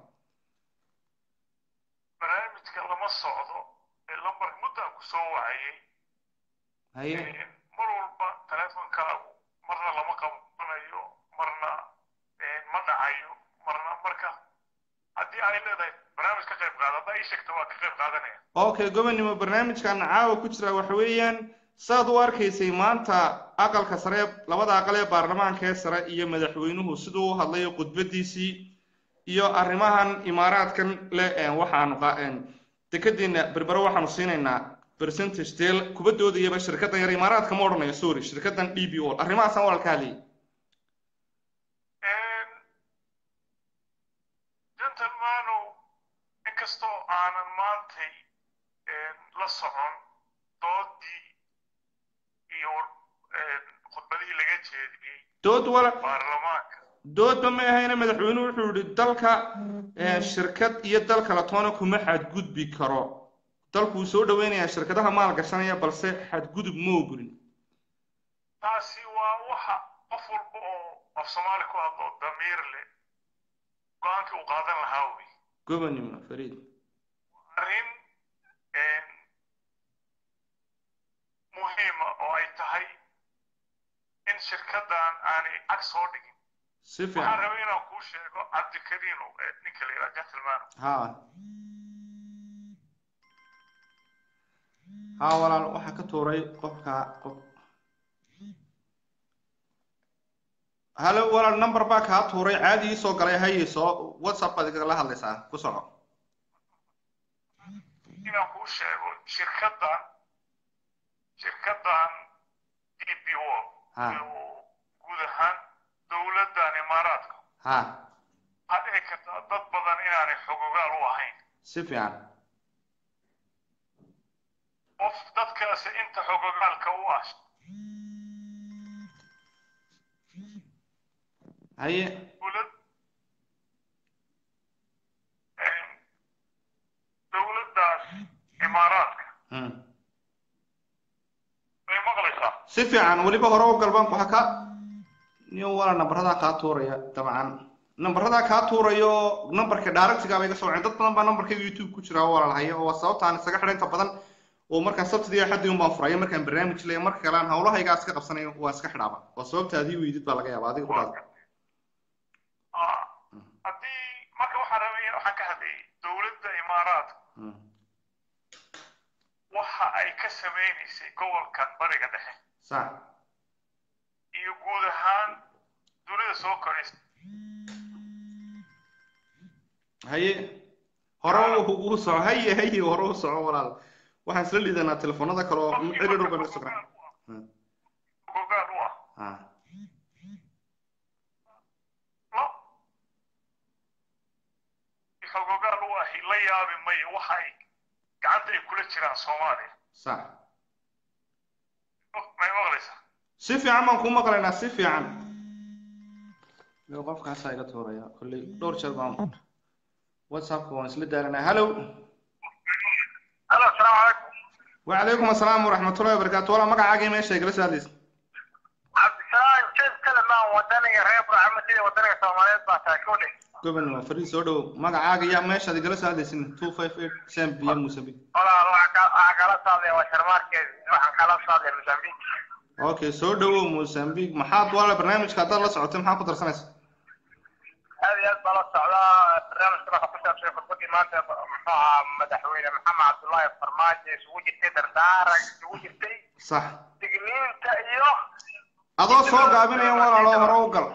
barnaamijka lama socdo ee lambarka muddaa ku soo wacayay هي mar walba teleefonkaagu marna lama qabanayo marna ma dhacayo marna marka haddii ay leedahay barnaamij ka qayb qaada haddaa ii sheegta waa ka qayb qaadanaya اوكي gobonimo barnaamijkan caawa ku jira waxa weeyaan saad u arkaysay maanta aqalka sare labada aqal ee baarlamaanka ee sare iyo madaxweynuhu siduu u hadlay khudbadiisii iyo arrimahan imaaraadkan le een waxaanu qa- een dekedeena berbero waxaanu siinaynaa percentage deel kubadoodayaba shirkaddan yar imaaraadka ma odhanayo sorry shirkaddan d b o arrimahaasaan walaalka hadlayay gentlemanow inkastoo aanan maantay la socon doodii iyo khudbadihii laga jeediyey dood wala baarlamaanka doodba ma ahayna madaxweynuhu wuxuu yihi dalka eh, shirkad iyo dal kale toona kuma xadgudbi karo dalkuu soo dhaweynayaa shirkadaha maal gashanaya balse xadgudub ma ogolin taasi waa waxa qof walba oo af soomaali ku hadlo damiir leh go-aankii uu qaadan lahaa wey gobonimo fariid arrin muhiima oo ay tahay in shirkaddan aanay cag soo dhigin si waxaan fiican rabay inaan kuu sheego cabdikariino ee ninka la yidhaha gentleman ha ha walaal waxaa ka tuuray qofka qof halo walaal number baa kaa tuuray caadi ii soo galay haye soo whatsapp baad igala hadlaysaa ku soco inaan kuu sheego shirkaddan shirkaddan d p o Ha. iyo guud ahaan dowladdan imaaraadka ha waxaa dhici karta dad badan inaanay xogogaal u ahayn si fiican qof dadkaasi inta xogogaalka u ah haye dowlad dowladdaas imaaraadka hmm. way maqlaysaa si fiican weliba hore u galban waxa ka niyo walaal nambaradaa kaa tuuraya dabcan nambaradaa kaa tuurayo nambarka directiga bay iga soo waceen dad badan baa nambarkayga youtube ku jira oo walaalhaya oo sababta aan isaga xidhan inta badan oo markaan sabtidii axadii un baan furaya markaan barnaamij leeya marka kale aan hawlahaygaa iska qabsanayo waa iska xidhaaba oo sababta adii weydid baa laga yaaba adiga ku dhaada Ah, haddii marka waxaan rabay waxaan ka hadlayay dowladda imaaraadka waxa ay ka sameynaysay gobolkan bariga dhexe sax iyo guud ahaan dunida soo koraysa haye hore u u soco haye haye hore u soco walaal waxaan isla liidanaa telefoonada kale oo cidhidhow baan isu socnaa gogaal u ah ha lo xogogaal u ahi la yaabi mayo waxa ay gacanta ay kula jiraan soomaaliya sax may maqlaysaa si fiican baan kuu maqlaynaa si fiican Yo, qofkaasaa iga tuuraya kolley dhowr jeer baan whatsappka waan isla daalanaa hallow halo asalaamu calaykum وعليكم السلام ورحمة الله وبركاته والله مقع عاقي ماشي جلس هذه cabdisalaam jeed kalamaan wadaniga reer burcamadida wadaniga soomaaliyeed baa taakule قبل ما فريد سودو مقع عاقي يا ماشي جلس هذه سن 258 سام بي ام مسبي walaal waxaan kala saaday waa sharmaarkeed waxaan kala saaday mozambique اوكي سودو موسامبيك محاط ولا برنامج كذا لا سعوتي محاط قدر سنة aad iyo aad baa la socdaa barnaamijka waxa ku saabsan khudbadii maanta muxuu ahaa madaxweyne maxamed cabdullaahi farmaajo isugu jirtay dardaaran isugu jirtay صح digniinta iyo adoo soo gaabinaya walaalo hore u gal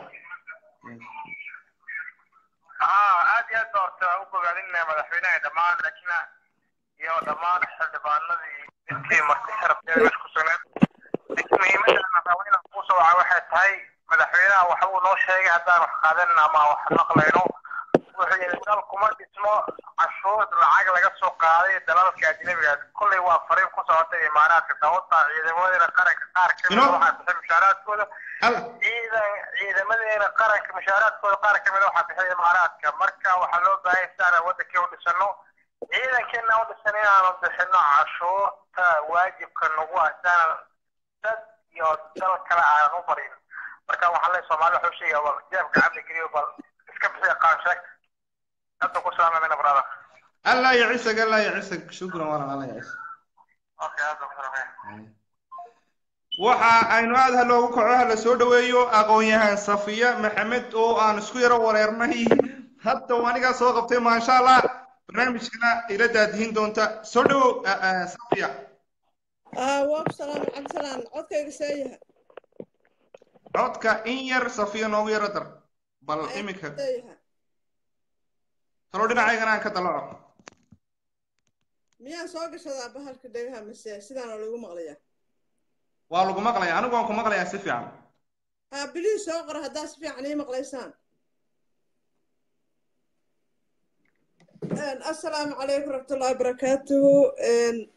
haa aad iyo aad baa horta u bogaadinaya madaxweynaha dhammaan laakiin iyo dhammaan xildhibaanadii intii marti sharafteeda meesha ku sugneed muhiimadda madaxweynaha kuu soo wacay waxay tahay madaxweynaha waxa uu noo sheegay haddaan wax qaadan ama wax maqlayno wuxuu yidhi dal kuma dhismo cashuur lacag laga soo qaaday dalalka ajnabiga kolley waa fariin ku socotay imaaraadka sababta ciidamadeena qaranka qaar ka mid Ino? waxaa bixin mushaaraadkooda هل ciidan ciidamadeena qaranka mushaaraadkooda qaar ka mid a waxaa bixiya imaaraadka marka waxaa loo baahan yahay si aan wadankii u dhisano ciidankeena u dhisan inaanu bixino cashuurta waajibka nagu ah si aanan dad iyo dal kale aanan u barin marka waxaa le soomaali waxuu sheegaya bal jeebka cabdi geliyo bal iska bixiya qaansheeg hadda ku salaamamina brada الله يعيسك الله يعيسك شكرا والله الله يعيسك okay hadda ku salaamaya waxa aynu aad ha loogu kaco ha la soo dhaweeyo aqoon-yahan safiya maxamed oo aan isku yaro wareernay hadda uu anigaa soo qabtay maasha allah barnaamijkana ila daadihin doonta soo dhawow ah, ah, safiya آه واب سلام عبد السلام عدك سايها codka in yar safiya noogu yaro dar bal iminka سايها talo dhinacaygana aan ka dalaco ميا سوق شذا بهالك ديها مسا سيدان لو مقليا waa lagu maqlaya anigu waan ku maqlayaa si fiican ها بلي سوق راه داس في عني مقليسان ان السلام عليكم ورحمة الله وبركاته ان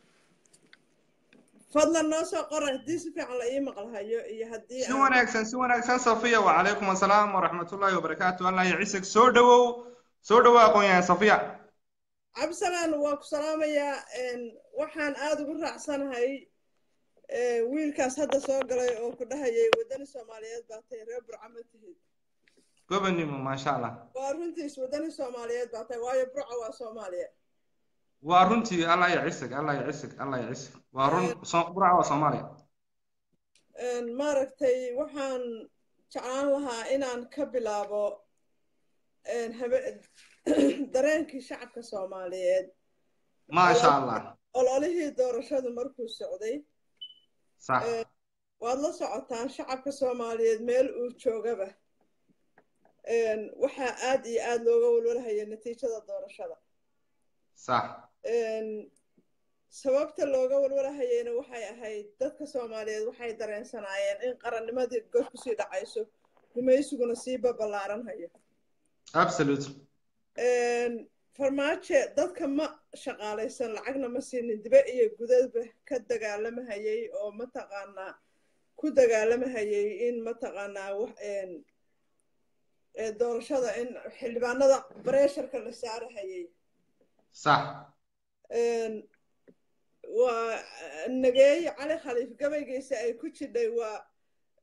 فضلا نو سو قره دي سفي على اي مقلهايو iyo hadii si wanaagsan si wanaagsan safiya wacalaykum assalaam waraxmatullaahi wabarakaatu allah yaciisag soo dhawow soo dhawow aqoon-yahan safiya cabdisalaan waa ku salaamayaa n waxaan aada ugu raacsanahay eh, wiilkaas hadda soo galay oo ku dhahayay waddani soomaaliyeed baa tahay reer burca ma tihid gobonimo maasha allah waa runtiis waddani soomaaliyeed baa tahay waayo burca waa soomaaliya waa runtii allah yacisag allah yacisag allah yacisag waa run so- burca waa soomaaliya N maaragtay waxaan jeclaan lahaa inaan ka bilaabo n habe- dareenkii shacabka soomaaliyeed maasha allah ololihii doorashadu markuu socday sax Eh, waad la socotaan shacabka soomaaliyeed meel uu joogaba Een, waxaa aad iyo aad looga walwalhaya natiijada doorashada sax Een, sababta looga walwalahayeyna waxay ahayd dadka soomaaliyeed waxay dareensanaayeen in qarannimadii god kusii dhacayso gumaysiguna sii babalaaranhayo absolute Een, farmaajo dadka ma shaqaalaysan lacagna ma siinin dibe iyo gudadba ka dagaalamahayay oo mataqaanaa ku dagaalamahayay in mataqaanaa wax een ee doorashada in xildhibaanada bareesharka la saarahayay sax Een, waa nageeye cali khaliif gabaygiisa ay ku jidhay waa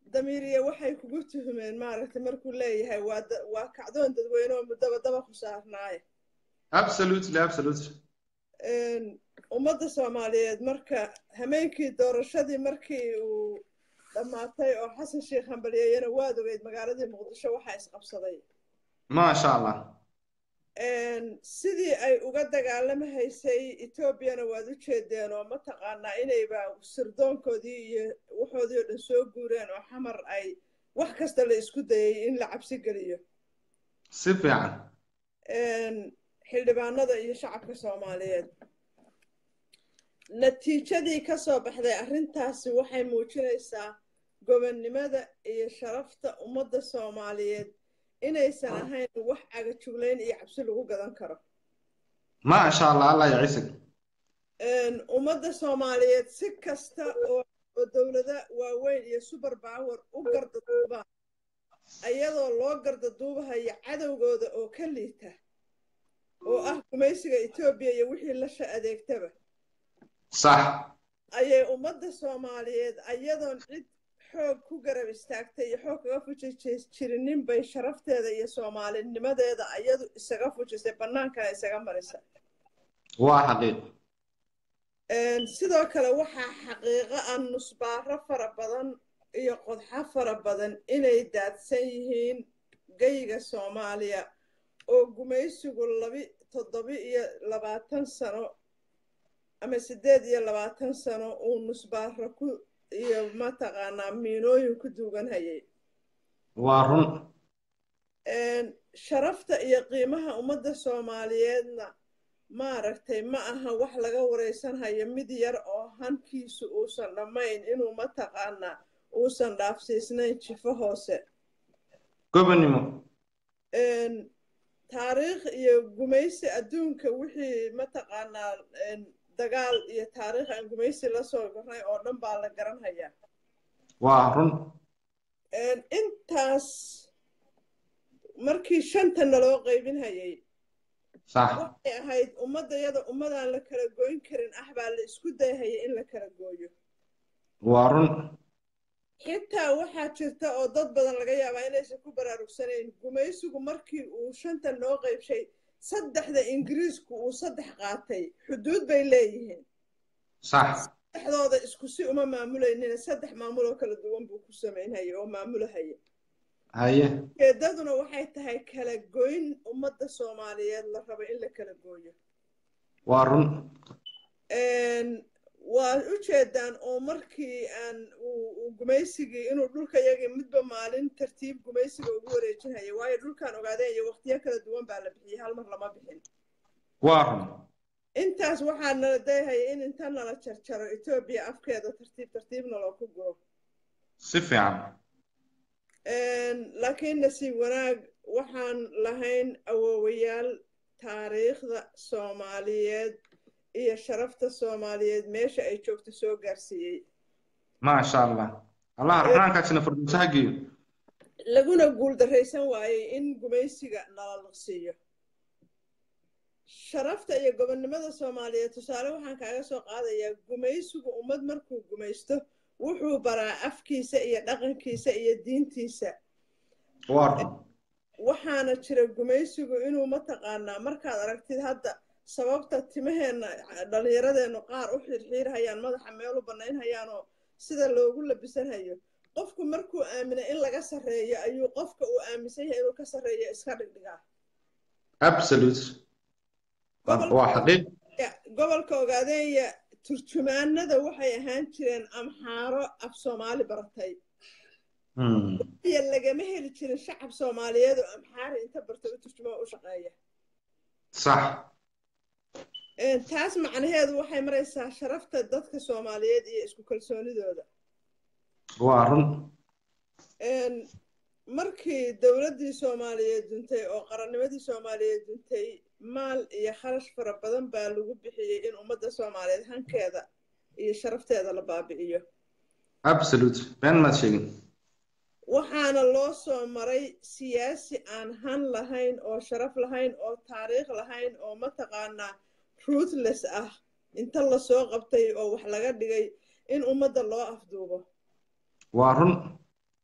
damiiriye waxay kugu tuhmeen maaragtay markuu leeyahay waa da- waa kacdoon dadweyne oo muddaba daba ku saarnaaye absolutely absolutely Een, ummadda soomaaliyeed marka hameenkii doorashadii markii uu dhammaatay oo xasan sheekh hambalyeeyana waad ogeyd magaaladii muqdisho waxaa isqabsaday maasha allah Een, sidii ay uga dagaalamahaysay etoobiyana waad u jeedeen oo mataqaanaa inayba sirdoonkoodii iyo waxoodii oo dhan soo guureen oo xamar ay wax kasta la isku dayay in la cabsi geliyo si fiican Een, xildhibaanada iyo shacabka soomaaliyeed natiijadii ka soo baxday arrintaasi waxay muujinaysaa gobonnimada iyo sharafta ummadda soomaaliyeed inaysan ahayn wax cagajuglayn iyo cabsi lagu gadan karo maasha allah allah yacisig Een, ummadda soomaaliyeed si kasta oo oo dowlada waaweyn iyo super power u gardaduubaan ayadoo loo gardaduubahayo cadowgooda oo ka liita oo ah gumaysiga etoobiya iyo wixii la sha adeegtaba sax ayay ummadda soomaaliyeed ayadoon cid xoog ku garab istaagtay iyo xoog kaga fuji jirinin bay sharafteeda iyo soomaalinimadeeda ayadu isaga fujisay bannaankana isaga marisa waa xaqiiq Een, sidoo kale waxaa xaqiiqo ah nusbaaro fara badan iyo qodxo fara badan inay daadsan yihiin geyga soomaaliya oo gumaysigu labi toddobi iyo labaatan sano ama siddeed iyo labaatan sano uu nusbaaro ku iyo mataqaanaa miinooyin ku duugan hayay waa run Een, sharafta iyo qiimaha ummadda soomaaliyeedna maaragtay ma aha wax laga wareysanhayo mid yar oo hankiisu uusan dhammayn inuu mataqaanaa uusan dhaafsiisnayn jifo hoose gobonnimo Een, taariikh iyo gumaysi adduunka wixii mataqaanaa een, dagaal iyo taariikh aan gumaysi la soo gornay oo dhan baa la garanhayaa waa run Een, intaas markii shanta naloo qaybinhayay sax waxay ahayd ummadayada ummadaan la kala goyn karin ah baa la isku dayhaya in la kala gooyo waa run xitaa waxaa jirta oo dad badan laga yaabaa inaysan ku baraarugsanayn gumaysigu markii uu shanta noo qaybshay saddexda ingiriisku uu saddex qaatay xuduud bay leeyihiin sax saddexdooda isku si uma maamulaynina saddex maamul oo kala duwan buu ku samaynhaya oo maamulahaya haye ujeedaduna waxay tahay kala goyn ummadda soomaaliyeed la rabo in la kala gooyo waa run Een, waad u jeedaan oo markii aan uu uu gumaysigii inuu dhulka yagii midba maalin tartiib gumaysiga ugu wareejinhaya waayo dhulkan ogaadeen iyo waqtiyo kala duwan baa la bixiyey hal mar lama bixin waa run intaas waxaa nala dayhaya in inta nala jarjaro etoobiya afkeeda tartiib tartiibna loo ku guro si fiican Een, laakiin nasiib wanaag waxaan lahayn awoowayaal taariikhda soomaaliyeed iyo sharafta soomaaliyeed meesha ay joogto soo gaarsiiyey maasha allah allah raxmaankaasina furdinsaha geeyo laguna guuldarraysan waayey in gumaysiga nala liqsiiyo sharafta iyo gobonnimada soomaaliyeed tusaale waxaan kaaga soo qaadayaa gumaysigu ummad markuu gumaysto wuxuu baraa afkiisa iyo dhaqankiisa iyo diintiisa waa run waxaana jira gumaysigu inuu mataqaanaa markaad aragtid hadda sababta timaheenna dhallinyaradeennu qaar u xirxiirhayaan madaxa meel u bannaynhayaanoo sida loogu labisanhayo qofku markuu aamina in laga sarreeyo ayuu qofka uu aaminsan yahay inuu ka sarreeyo iska dhigdhigaa absolute waa waa xaqiiq Ya, gobolka ogaadeenya turjumaanada waxay ahaan jireen amxaaro af soomaali baratay Hmm. iyo lagama heli jirin shacab soomaaliyeed oo amxaari inta bartay u turjumaa u shaqeeya sax Een, taas macnaheedu waxay maraysaa sharafta dadka soomaaliyeed iyo isku kalsoonidooda waa run Een, markii dowladdii soomaaliyeed duntay oo qarannimadii soomaaliyeed duntay maal iyo kharash fara badan baa lagu bixiyey in ummadda soomaaliyeed hankeeda iyo sharafteeda la baabi'iyo absolute been maad sheegin waxaana loo soo maray siyaasi aan han lahayn oo sharaf lahayn oo taariikh lahayn oo mataqaanaa ruthless ah inta lasoo qabtay oo wax laga dhigay in ummadda loo afduubo waa run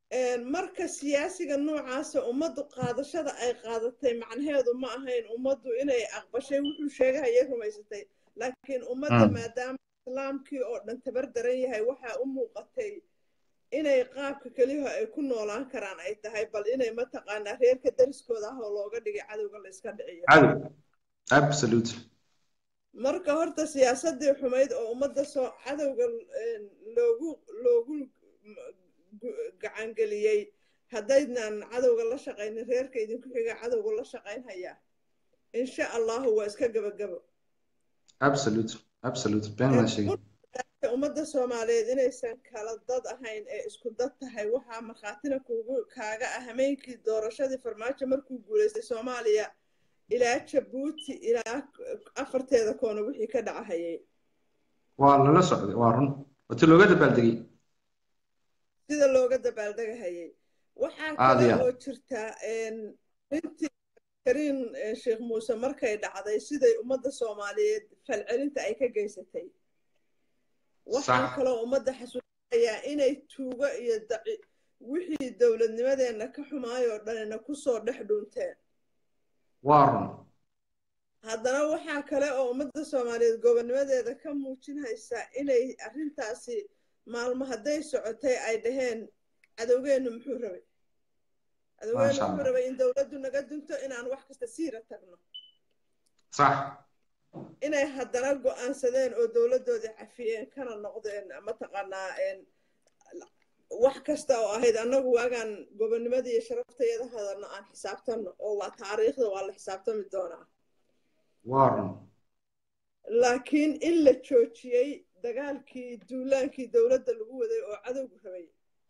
marka siyaasiga noocaasa ummaddu qaadashada ay qaadatay macnaheedu ma ahayn ummaddu inay aqbashay wuxuu sheegahayay rumaysatay laakiin ummadda Mm. maadaama islaamkii oo dhan tabar daran yahay waxaa u muuqatay inay qaabka keliyaho ay ku noolaan karaan ay tahay bal inay mataqaanaa reerka dariskooda ah oo looga dhigay cadowga la iska dhiciyo cadow absolutely marka horta siyaasadii xumayd oo ummadda soo cadowga een, loogu loogu gu- gacangeliyey haddaydnan cadowga la shaqaynin reerka idinku xiga cadowga la shaqayn hayaa insha allahu waa iska gebagabo absolutely absolutely been la sheegay ummadda soomaaliyeed inaysan kala dad ahayn ee isku dad tahay waxaa markhaatina kuugu kaaga ah hameenkii doorashadii farmaajo markuu guulaystay soomaaliya ilaa jabuuti ilaa afarteeda koona wixii ka dhacahayay waa lala socday waa run wati looga dabaaldegay sida looga dabaaldegahayay waxaa Aad kale iyo aad. oo jirta een, intii kariin eh, sheekh muuse markay dhacday siday ummadda soomaaliyeed falcelinta ay ka geysatay waxaan Sax. kaloo ummadda xasuusinayaa inay tuugo iyo daci wixii dowladnimadeenna ka xumaayoo dhanina kusoo dhex dhunteen waa run haddana waxaa kale oo ummadda soomaaliyeed gobonnimadeeda ka muujinaysaa inay arrintaasi maalmo hadday socotay ay dhaheen cadowgeennu muxuu rabay cadowgeennu Maasha muxuu Allah. rabay in dowladdu naga dunto inaan wax kasta siira tagno sax inay haddana go'aansadeen oo dowladdoodii cafiyeen kana noqdeen mataqaanaa een, wax kasta oo ahayd annagu waagaan gobonnimada iyo sharaftayada hadalno aan xisaabtanno oo waa taariikhda waa la xisaabtami doonaa waa run laakiin in la joojiyey dagaalkii duulaankii dowladda lagu waday oo cadowgu rabay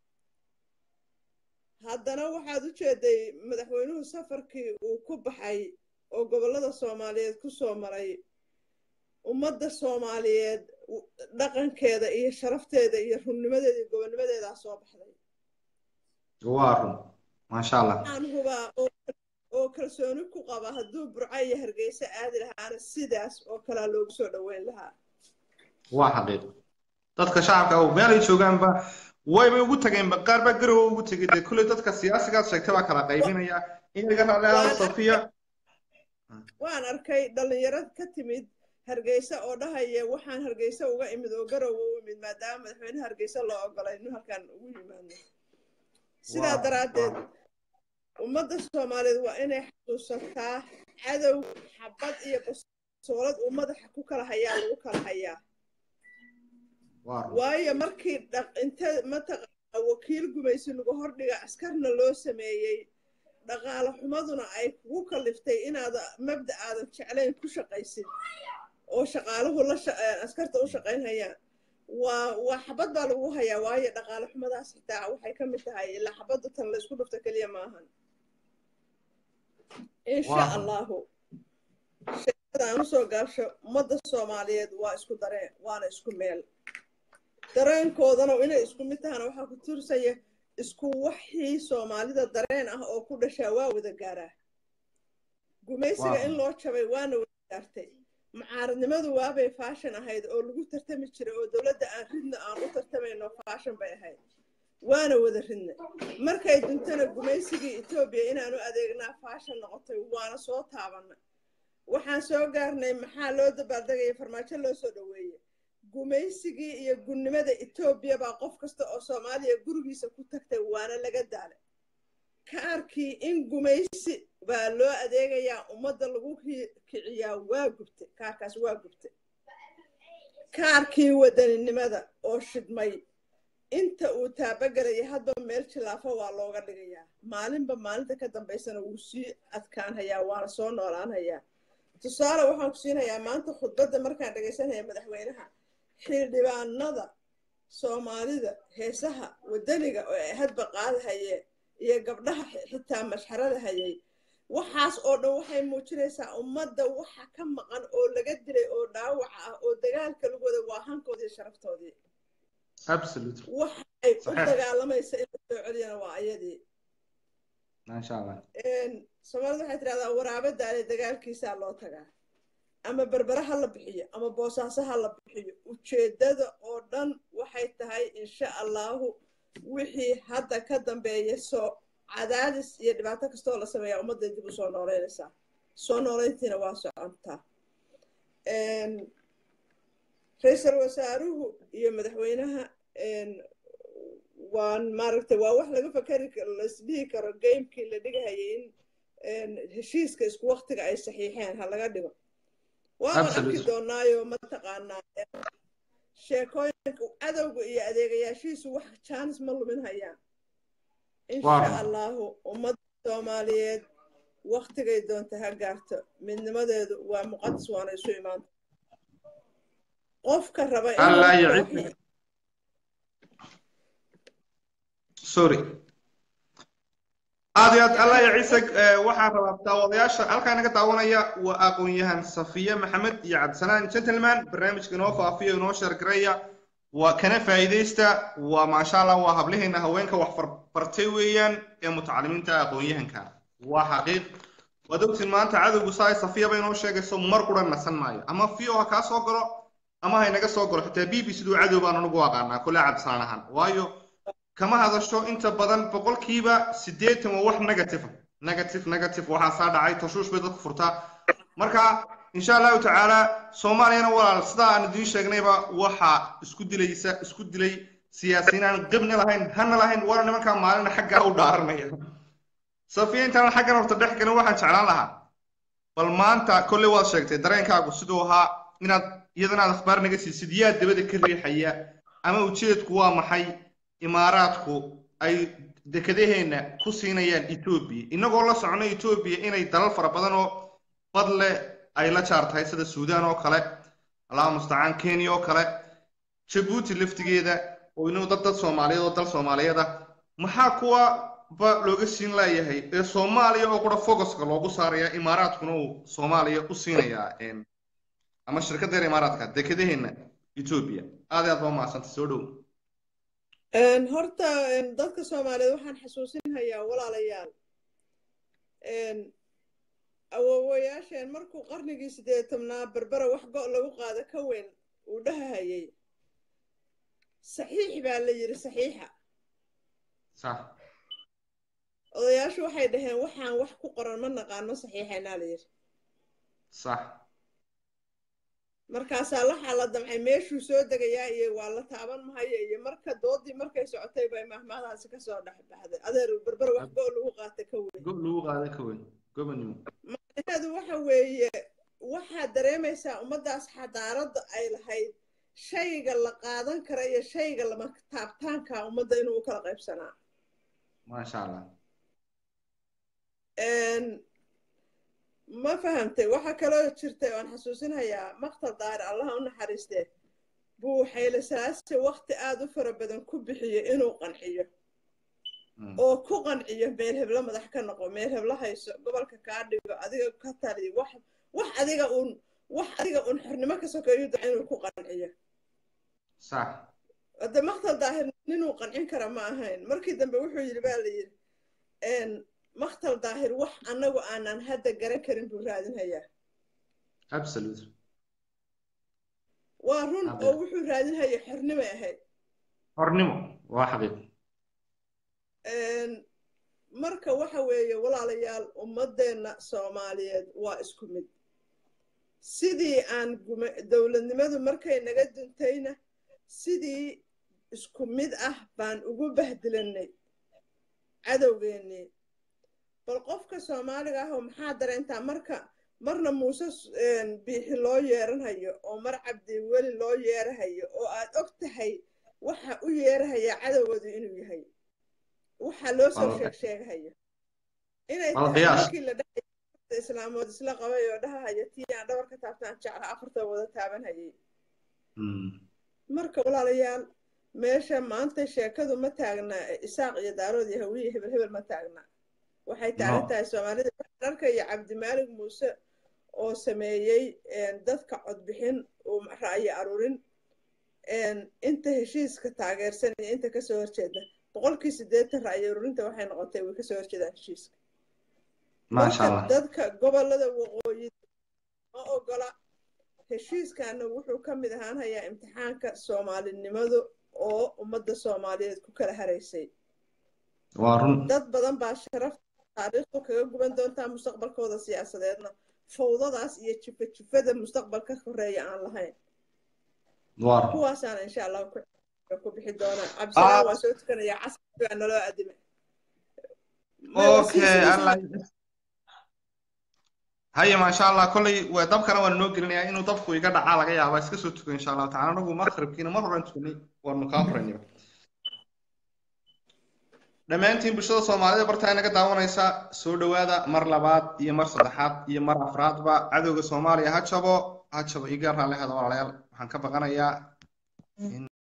haddana waxaad u jeeday madaxweynuhu safarkii uu ku baxay oo gobollada soomaaliyeed ku soo maray ummadda soomaaliyeed u- dhaqankeeda iyo sharafteeda iyo runnimadeeda iyo gobonnimadeedaa soo baxday waa run maasha allah waxaan hubaa oo oo kalsooni ku qaba hadduu burco iyo hargeysa aadi lahaana sidaas oo kalea loogu soo dhoweyn lahaa waa xaqiiq dadka shacabka oo meelay joogaanba wayba ugu tageenba qaar baa garowa ugu tegay dee kulley dadka siyaasigaad sheegtay baa kala qaybinaya in laga raaleado safiya waan arkay dhallinyaro ka timid hargeysa oo dhahaya waxaan hargeysa uga imid oo garowa u imid maadaama madaxweynaha hargeysa loo ogolay inuu halkan ugu yimaado sidaa Wow, daraaddeed wow. ummadda soomaaliyeed waa inay xasuusataa cadow xabad iyo basoolad uu madaxa ku kala hayaa lagu kala hayaa waa run waayo markii dhaq inta mataqaana wakiil gumaysi lagu hordhiga askarna loo sameeyey dhaqaale xumaduna ay kugu kaliftay inaad mabda aadan jeclayn ku shaqaysid oo shaqaaluhu la sha- eh, askarta u shaqaynhayaan waa waa xabad baa lagu hayaa waayo dhaqaale xumadaas xitaa waxay ka mid tahay ilaa xabadda tan la isku dhufta keliya maahan insha Waaw. allahu sheekada aan usoo gaabsho ummadda soomaaliyeed waa isku dareen waana isku meel dareenkoodana inay isku mid tahana waxaa ku tursaya isku waxii soomaalida dareen ah oo ku dhashaa waa wada gaaraa gumaysiga Waaw. in loo jabay waana wada gaartay mucaaradnimadu waabay faashan ahayd oo lagu tartami jiray oo dowladda aan ridna aan u tartamayno faashan bay ahayd waana wada ridna markay duntana gumaysigii etoobiya inaanu adeegnaa faashan noqotay waana soo taabanna waxaan soo gaarnay maxaa loo dabaaldegaya farmaajo loo soo dhoweeye gumaysigii iyo gunnimada etoobiya baa qof kasta oo soomaaliya gurigiisa ku tagtay waana laga daalay kaarkii in gumaysi baa loo adeegayaa ummadda lagu ki- kiciyaa waa gubtay kaarkaas waa gubtay kaarkii wadaninimada oo shidmay inta uu taabagelaya hadba meel jilaafo waa looga dhigayaa maalinba maalinta ka dambaysana wuu sii adkaanhayaa waana soo noolaanhayaa tusaale waxaan ku siinayaa maanta khudbadda markaan dhegaysanaya madaxweynaha xildhibaanada soomaalida heesaha wadaniga oo ay hadba qaadahayeen iyo gabdhaha xi- xitaa mashxarada hayay waxaas oo dhan waxay muujinaysaa ummadda waxa ka maqan oo laga dilay oo dhaawaca ah oo dagaalka lagu wada waa hankoodii iyo sharaftoodii absolutely waxa ay u Saxiix. dagaalamaysa in la soo celiyana waa ayadii maasha allah soomaalida waxay tidhahdaa waraabe daale dagaalkiisaa loo tagaa ama berbere ha la bixiyo ama boosaaso ha la bixiyo ujeeddada oo dhan waxay tahay insha allahu wixii hadda ka dambeeya soo cadaadis iyo dhibaato kastoo la sameeyaa ummadday dib u soo nooleynaysaa soo nooleyntiina waa socontaa ra-iisul wasaaruhu iyo madaxweynaha waan maaragtay waa wax laga fakari laisdhihi karo gamekii la dhigahayay in heshiiska isku waktiga ay saxiixeen ha laga dhigo waaban arki doonaayo mataqaanaa sheekooyinka cadowga iyo adeegayaashiisu wax jaanis ma lumin hayaan insha allahu ummadda soomaaliyeed waktigay doonta ha gaarto midnimadeedu waa muqadas waana isu imaanta qofka raba sorry aad iyo aad allah ya ciise waxaan rabaa daawadayaasha halkaa naga daawanaya waa aqoon-yahan safiye maxamed iyo cabdisanaan gentleman barnaamijka inoo faafiya inoo sheergaraya waa kana faa'iidaysta waa maasha allah waa hablaheena haweenka wax bartay weeyaan ee mutacalimiinta aqoon-yahanka waa xaqiiq waad ogtiin maanta cadowgu saay safiyaba inoo sheegayso mar qura nasan maayo ama fio ha kaa soo galo ama ha inaga soo galo xitaa b b siduu cadow baan anugu aqaanaa kule cabdisanaan ahaan waayo kama hadasho inta badan boqolkiiba siddeetan waa wax negative negative negative waxaa saa dhacay tashuush bay dadku furtaa marka insha allahu tacaala soomaaliyana walaal sidaa aan idiin sheegnayba waxaa isku dilaysa isku dilay siyaasiyiin aan qibni lahayn hana lahayn waana nimankaa maalina xaggaa u dhaaranaya safiya intaan xaggan horta dhex galin waxaan jeclaan lahaa bal maanta kolley waad sheegtay dareenkaagu siduu ahaa inaad iyadana aad akhbaar naga siisid yaa dabada ka riixaya ama ujeedku waa maxay imaaraadku ay dekedaheenna ku siinayaan etoobiya innagoo la socno etoobiya inay dalal fara badan oo bad leh ay la jaar tahay sida suudaan oo kale allaha mustacaan kenya oo kale jabuuti laftigeeda oo inuu dad dad soomaaliyeed oo dal soomaaliyeed ah maxaa kuwa ba looga siin laayahay ee soomaaliya oo qura focuska loogu saaraya imaaraadkuna uu soomaaliya u siinayaa ama shirkaddeena imaaraadka dekedaheenna etoobiya aad iyo aad baa mahadsantay soo dhow horta dadka soomaaliyeed waxaan xasuusinhayaa walaalayaal awoowayaasheen markuu qarnigii sideetamnaa berbera wax go' lagu qaado ka weyn uu dhahahayay saxiix baa la yidhi saxiixa odayaashu waxay dhaheen waxaan wax ku qoran ma naqaano saxiixaynaa la yidhi sax markaasaa laxaa la damcay meeshuu soo degayaa iyo waa la taaban mahayo iyo marka doodii markay socotay bay mahmaadaasi kasoo dhex baxday adeer berber wax go' lagu qaata ka weyn go lagu qaada ka weyn gobanimo macnaheedu waxa weeye waxaad dareemaysaa ummaddaas xadaaradda ay lahayd shayga la qaadan kara iyo shayga lama taabtaanka ummadda inuu u kala qaybsanaa maasha allah ma fahamtay waxaa kaloo jirtay oan xasuusinhayaa maktal daahir allaha u naxariistee buu xayle salaase wakti aada u fara badan ku bixiyo inuu qanciyo oo ku qanciyo meel heblo madax ka noqo meel heblo hayso gobolka kaa dhigo adiga ka taliyo wax wax adiga uun wax adiga uun xornimo ka sokeeyo da inuu ku qanciyo sax hadde maktal daahir ninuu qancin kara ma ahayn markii dambe wuxuu yidhi baa la yidhi maktal daahir wax annagu aanan hadda garan karin buu raadinhayaa absolute waa run oo wuxuu raadinhaya xornimay ahayd xornimo waa xaqiiq marka waxa weeye walaalayaal ummaddeenna soomaaliyeed waa isku mid sidii aan gume dowladnimadu markay naga duntayna sidii isku mid ah baan ugu bahdilanay cadowgeennii bal qofka soomaaliga ah oo maxaa dareentaa marka marna muuse biixi loo yeeranhayo oo mar cabdi weli loo yeerahayo oo aad og tahay waxa u yeerahayaa cadowgoodu inuu yahay waxaa loo soo sheeg sheegahayo inay tahay markii la dhahay islaamood isla qabay oo dhahahayo tii aan dhabar ka taabtaan jecla afarta wada taabanhayay marka walaalayaal meesha maanta sheekadu ma taagna isaaq iyo daarood iyo hawiye hebel hebel ma taagna waxay taagan tahay soomaalida waxaan arkaya cabdimaalig muuse oo sameeyey dadka codbixin uu ra'yi aruurin inta heshiiska taageersan iyo inta kasoo horjeeda boqolkii siddeetan ra'yi aruurinta waxay noqotay way kasoo horjeedaan heshiiska marka dadka gobolada waqooyi ma ogola heshiiskana wuxuu ka mid ahaan hayaa imtixaanka soomaalinimadu oo ummadda soomaaliyeed ku kala haraysay waa run dad badan baa sharaf taariikhdu kaga guban doontaa mustaqbalkooda siyaasadeedna fawdadaas iyo jifa jifada mustaqbalka horeeya aan lahayn waa run kuwaasaana insha allah ku ku bixi doonaa cabdisalaam waa soo tukanaya casri baa naloo adime okay allah haya maasha allah kolley waa dabkana waana noo gelinayaa inuu dabku iga dhacaa laga yaaba iska soo tukan insha allahu tacala anagu maqribkiina mar horan tukanay waanu kaa horeynayba dhammaantiin bulshada soomaalida bartaa inaga daawanaysa soo dhowaada mar labaad iyo mar saddexaad iyo mar afraadba cadowga soomaaliya ha jabo ha jabo iga raalli hada walaalayaal waxaan ka baqanayaa in